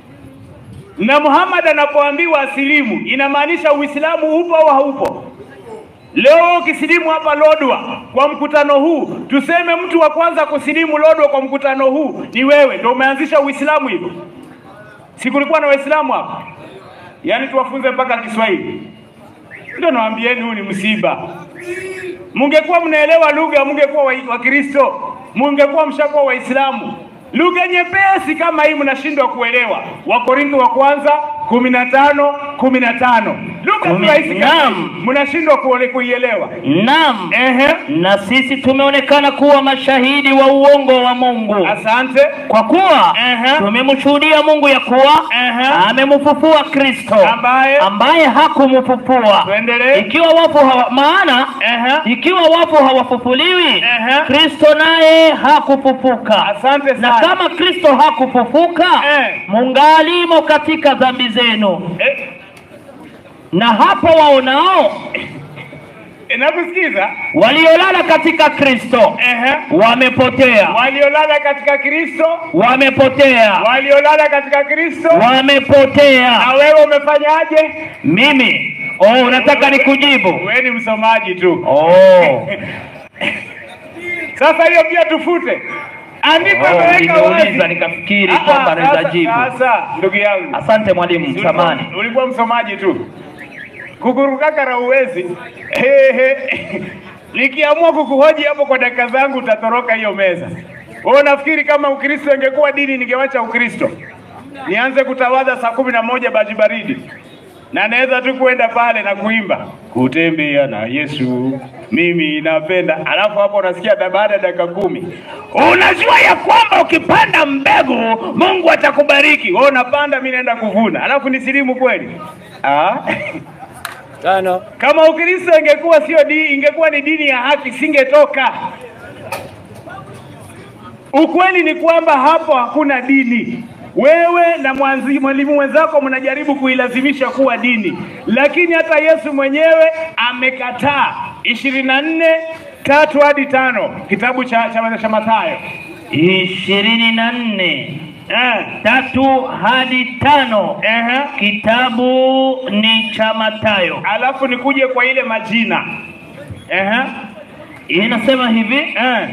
Na Muhammad anapoambiwa asilimu inamaanisha Uislamu upo au haupo? Leo ukisilimu hapa Lodwa kwa mkutano huu, tuseme mtu wa kwanza kusilimu Lodwa kwa mkutano huu ni wewe, ndio umeanzisha Uislamu hivyo. Si kulikuwa na Waislamu hapa? Yaani tuwafunze mpaka Kiswahili. Ndio nawaambieni huu ni msiba. Mungekuwa mnaelewa lugha, mungekuwa wa- Wakristo, mungekuwa mshakuwa Waislamu. Lugha nyepesi kama hii mnashindwa kuelewa. Wakorintho wa kwanza kumi na tano kumi na tano lugha tu Kumi- rahisi kama hii, Naam. mnashindwa kuole- kuielewa. Naam. Ehe, Na sisi tumeonekana kuwa mashahidi wa uongo wa Mungu, asante. kwa kuwa Ehe. tumemshuhudia Mungu ya kuwa Ehe. amemfufua Kristo Ambaye ambaye hakumfufua, tuendelee. ikiwa wafu hawa, maana Ehe, ikiwa wafu hawafufuliwi, Ehe. Kristo naye hakufufuka. asante Na sana. kama Kristo hakufufuka, Eh. mungalimo katika dhambi zenu, Eh, na hapo waonao eh, nakusikiza. waliolala katika Kristo Ehe, wamepotea, waliolala katika Kristo, wamepotea, waliolala katika Kristo. wamepotea. Na wewe umefanyaje? Mimi oh, unataka nikujibu? Wewe ni msomaji tu. Oh, Sasa hiyo pia tufute. Andiko oh, imeweka wazi. nimeuliza nikafikiri Ah, kwamba ah, naweza sasa- jibu. Sasa ndugu yangu, Asante mwalimu, samani. ulikuwa, ulikuwa msomaji tu. Kukurukakara uwezi. He, he. Nikiamua kukuhoji hapo kwa dakika zangu utatoroka hiyo meza. Wewe unafikiri kama Ukristo ingekuwa dini ningewacha Ukristo? Nianze kutawadha saa kumi na moja baji baridi na naweza tu kwenda pale na kuimba kutembea na Yesu mimi napenda, alafu hapo unasikia da- baada ya dakika kumi unajua ya kwamba ukipanda mbegu Mungu atakubariki. Wewe unapanda, mimi naenda kuvuna, alafu ni silimu kweli? Ah. Tano. Kama Ukristo ingekuwa sio dini, ingekuwa ni dini ya haki, singetoka. Ukweli ni kwamba hapo hakuna dini. Wewe na mwanzi- mwalimu wenzako mnajaribu kuilazimisha kuwa dini, lakini hata Yesu mwenyewe amekataa. ishirini na nne tatu hadi tano kitabu cha, cha, cha Mathayo ishirini na nne eh, tatu hadi tano ehe. kitabu ni cha Mathayo. Alafu nikuje kwa ile majina ehe, Inasema hivi eh,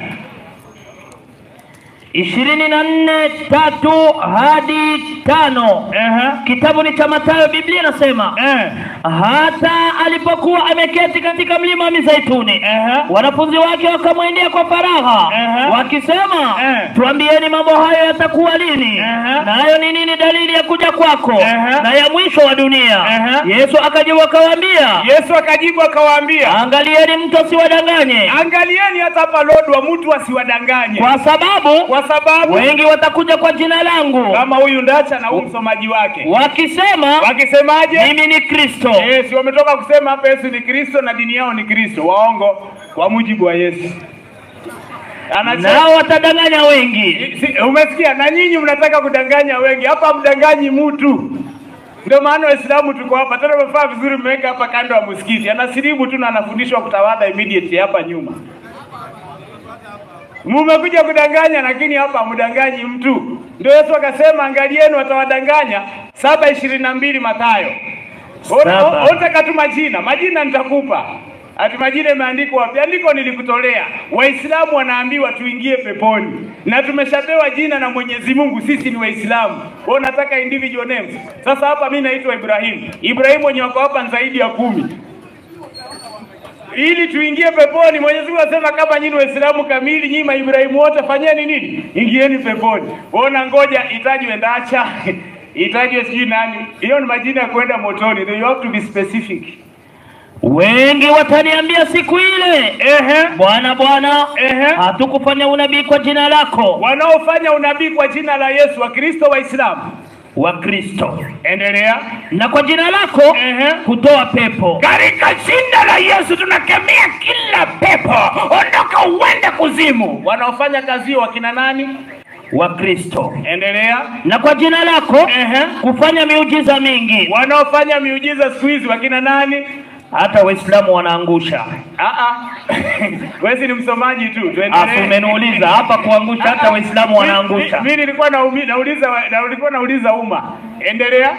ishirini na nne tatu hadi tano ehe, kitabu ni cha Mathayo. Biblia inasema eh, hata alipokuwa ameketi katika mlima wa Mizeituni Ehe. wanafunzi wake wakamwendea kwa faragha Ehe. wakisema, Ehe. tuambieni mambo hayo yatakuwa lini, Ehe. nayo ni nini dalili ya kuja kwako Ehe. na ya mwisho wa dunia? Ehe. Yesu akajibu akawaambia, Yesu akajibu akawaambia, angalieni mtu asiwadanganye, angalieni hata hapa lodwa mtu asiwadanganye, kwa sababu kwa sababu wengi watakuja kwa jina langu kama huyu Ndacha na huyu msomaji wake wakisema, wakisemaje? mimi ni Kristo. Eh, si wametoka kusema hapa Yesu ni Kristo na dini yao ni Kristo. Waongo kwa mujibu wa Yesu. Anasema Nao watadanganya wengi. si, umesikia? Na nyinyi mnataka kudanganya wengi, hapa mdanganyi mtu. Ndio maana Waislamu tuko hapa tena, umefaa vizuri, mmeweka hapa kando ya msikiti, anasilimu tu na anafundishwa kutawadha immediately hapa nyuma. Mumekuja kudanganya, lakini hapa hamdanganyi mtu. Ndio Yesu akasema, angalieni watawadanganya. saba ishirini na mbili Mathayo. Saba. Unataka tu majina, majina nitakupa. Ati majina imeandikwa wapi? Andiko nilikutolea. Waislamu wanaambiwa tuingie peponi, na tumeshapewa jina na Mwenyezi Mungu, sisi ni Waislamu. Wewe unataka individual names? Sasa hapa mimi naitwa Ibrahim. Ibrahim wenye wako hapa ni zaidi ya kumi ili tuingie peponi. Mwenyezi Mungu anasema kama nyinyi Waislamu kamili, nyinyi maibrahimu wote fanyeni nini? Ingieni peponi. Ona, ngoja itajwe Ndacha itajwe sijui nani. Hiyo ni majina ya kwenda motoni. You have to be specific. Wengi wataniambia siku ile, Ehe, Bwana Bwana, Ehe. hatukufanya unabii kwa jina lako. wanaofanya unabii kwa jina la Yesu, Wakristo, Waislamu. Wa Kristo Endelea. na kwa jina lako Ehe. kutoa pepo. Katika jina la Yesu tunakemea kila pepo, ondoka uende kuzimu. Wanaofanya kazi hiyo wakina nani? Wa Kristo Endelea. na kwa jina lako Ehe. kufanya miujiza mingi. Wanaofanya miujiza siku hizi wakina nani? Hata Waislamu wanaangusha. Ah ah. Wewe ni msomaji tu. Afu Tuendelee. umeniuliza hapa kuangusha, hata Waislamu wanaangusha. Mimi nilikuwa naumi- nauliza wa- na nilikuwa nauliza umma. Endelea.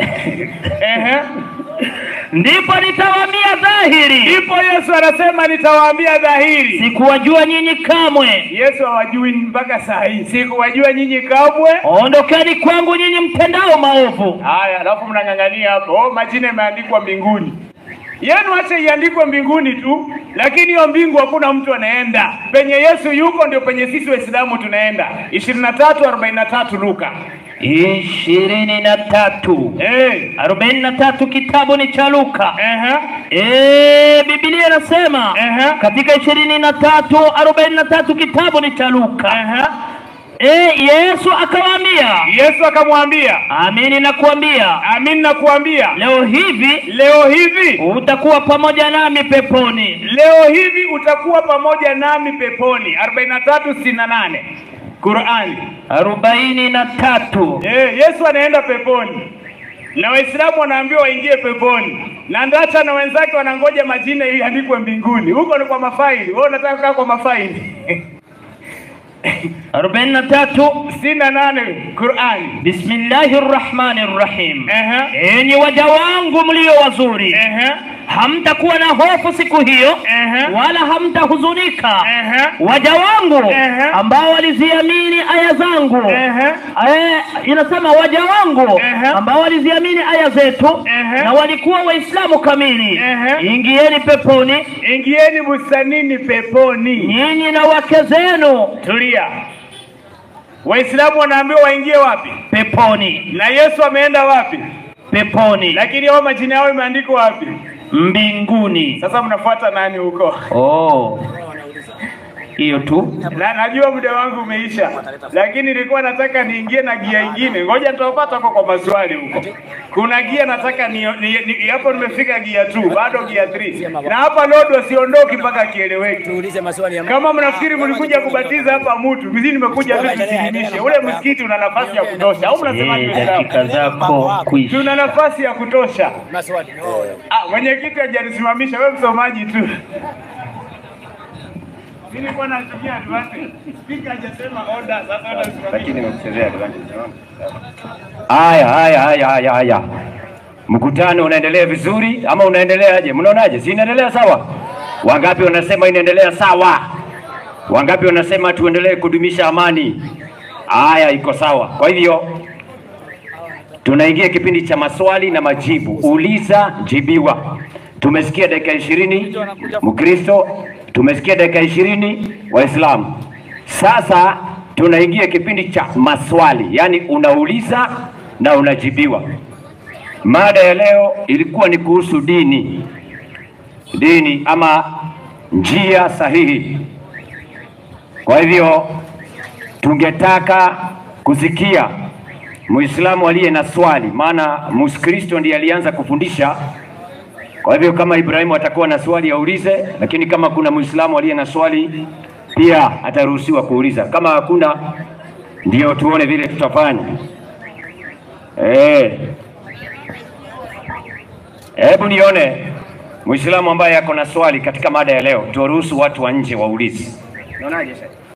Ehe. Ndipo nitawaambia dhahiri, Ndipo Yesu anasema nitawaambia dhahiri. sikuwajua nyinyi kamwe. Yesu hawajui mpaka saa hii. Sikuwajua nyinyi kamwe. Ondokeni kwangu nyinyi mtendao maovu. Haya, alafu mnang'ang'ania hapo. Oh, majina imeandikwa mbinguni. Yenu acha iandikwe mbinguni tu, lakini hiyo mbingu hakuna mtu anaenda. Penye Yesu yuko ndio penye sisi Waislamu tunaenda. 23 43 Luka. ishirini na tatu Eh. arobaini na tatu kitabu ni cha Luka. Ehe. Eh, Biblia inasema Ehe. katika ishirini na tatu arobaini na tatu kitabu ni cha Luka. Ehe. Eh, Yesu akawaambia, Yesu akamwambia, amini nakuambia amin nakuambia, leo hivi leo hivi utakuwa pamoja nami peponi. leo hivi utakuwa pamoja nami peponi. 43:68 Qurani. arobaini na tatu Eh, Yesu anaenda peponi na Waislamu wanaambiwa waingie peponi, na Ndacha na wenzake wanangoja majina iandikwe mbinguni. Huko ni kwa mafaili. Wewe unataka kukaa kwa mafaili? arobaini na tatu sitini na nane Qurani. Bismillahi rrahmani rrahim. Ehe, Enyi waja wangu mlio wazuri, ehe, hamtakuwa na hofu siku hiyo Ehe. wala hamtahuzunika. ehe, Waja wangu Ehe. ambao waliziamini aya zangu ehe. Eh, inasema waja wangu Ehe. ambao waliziamini aya zetu Ehe. na walikuwa Waislamu kamili, Ehe. ingieni peponi Ingieni bustanini peponi. nyinyi na wake zenu Tulia. Waislamu wanaambiwa waingie wapi? peponi, Na Yesu ameenda wapi? peponi, Lakini hao majina yao imeandikwa wapi? mbinguni. Sasa mnafuata nani huko? Oh. hiyo tu. na najua muda wangu umeisha, lakini nilikuwa nataka niingie na gia ingine. Ngoja nitawapata huko kwa maswali huko. Kuna gia nataka ni, ni, ni, hapo nimefika gia 2 bado gia 3 na hapa Lord wasiondoki mpaka kieleweke. Tuulize maswali ya Kama mnafikiri mlikuja kubatiza hapa mtu, mimi nimekuja tu tusilimishe. Ule msikiti una nafasi ya kutosha, au mnasemaje? Eh, Waislamu? dakika zako kuisha. Tuna nafasi ya kutosha. maswali. Ah, mwenyekiti hajanisimamisha, wewe msomaji tu. Mimi nilikuwa natumia advantage. Speaker hajasema order, sasa order lakini nimekuchezea advantage. Haya, haya, haya, haya, haya. Mkutano unaendelea vizuri ama unaendeleaje? Mnaonaje? Si inaendelea sawa? Wangapi wanasema inaendelea sawa? Wangapi wanasema tuendelee kudumisha amani? Haya, iko sawa. Kwa hivyo tunaingia kipindi cha maswali na majibu, uliza jibiwa. Tumesikia dakika ishirini Mkristo, tumesikia dakika ishirini Waislamu. Sasa tunaingia kipindi cha maswali, yaani unauliza na unajibiwa. Mada ya leo ilikuwa ni kuhusu dini, dini ama njia sahihi. Kwa hivyo tungetaka kusikia Muislamu aliye na swali, maana Mkristo ndiye alianza kufundisha. Kwa hivyo kama Ibrahimu atakuwa na swali aulize, lakini kama kuna Muislamu aliye na swali pia ataruhusiwa kuuliza. Kama hakuna, ndio tuone vile tutafanya. Eh, hebu nione Muislamu ambaye ako na swali katika mada ya leo, tuwaruhusu watu wa nje waulize. Unaonaje sasa?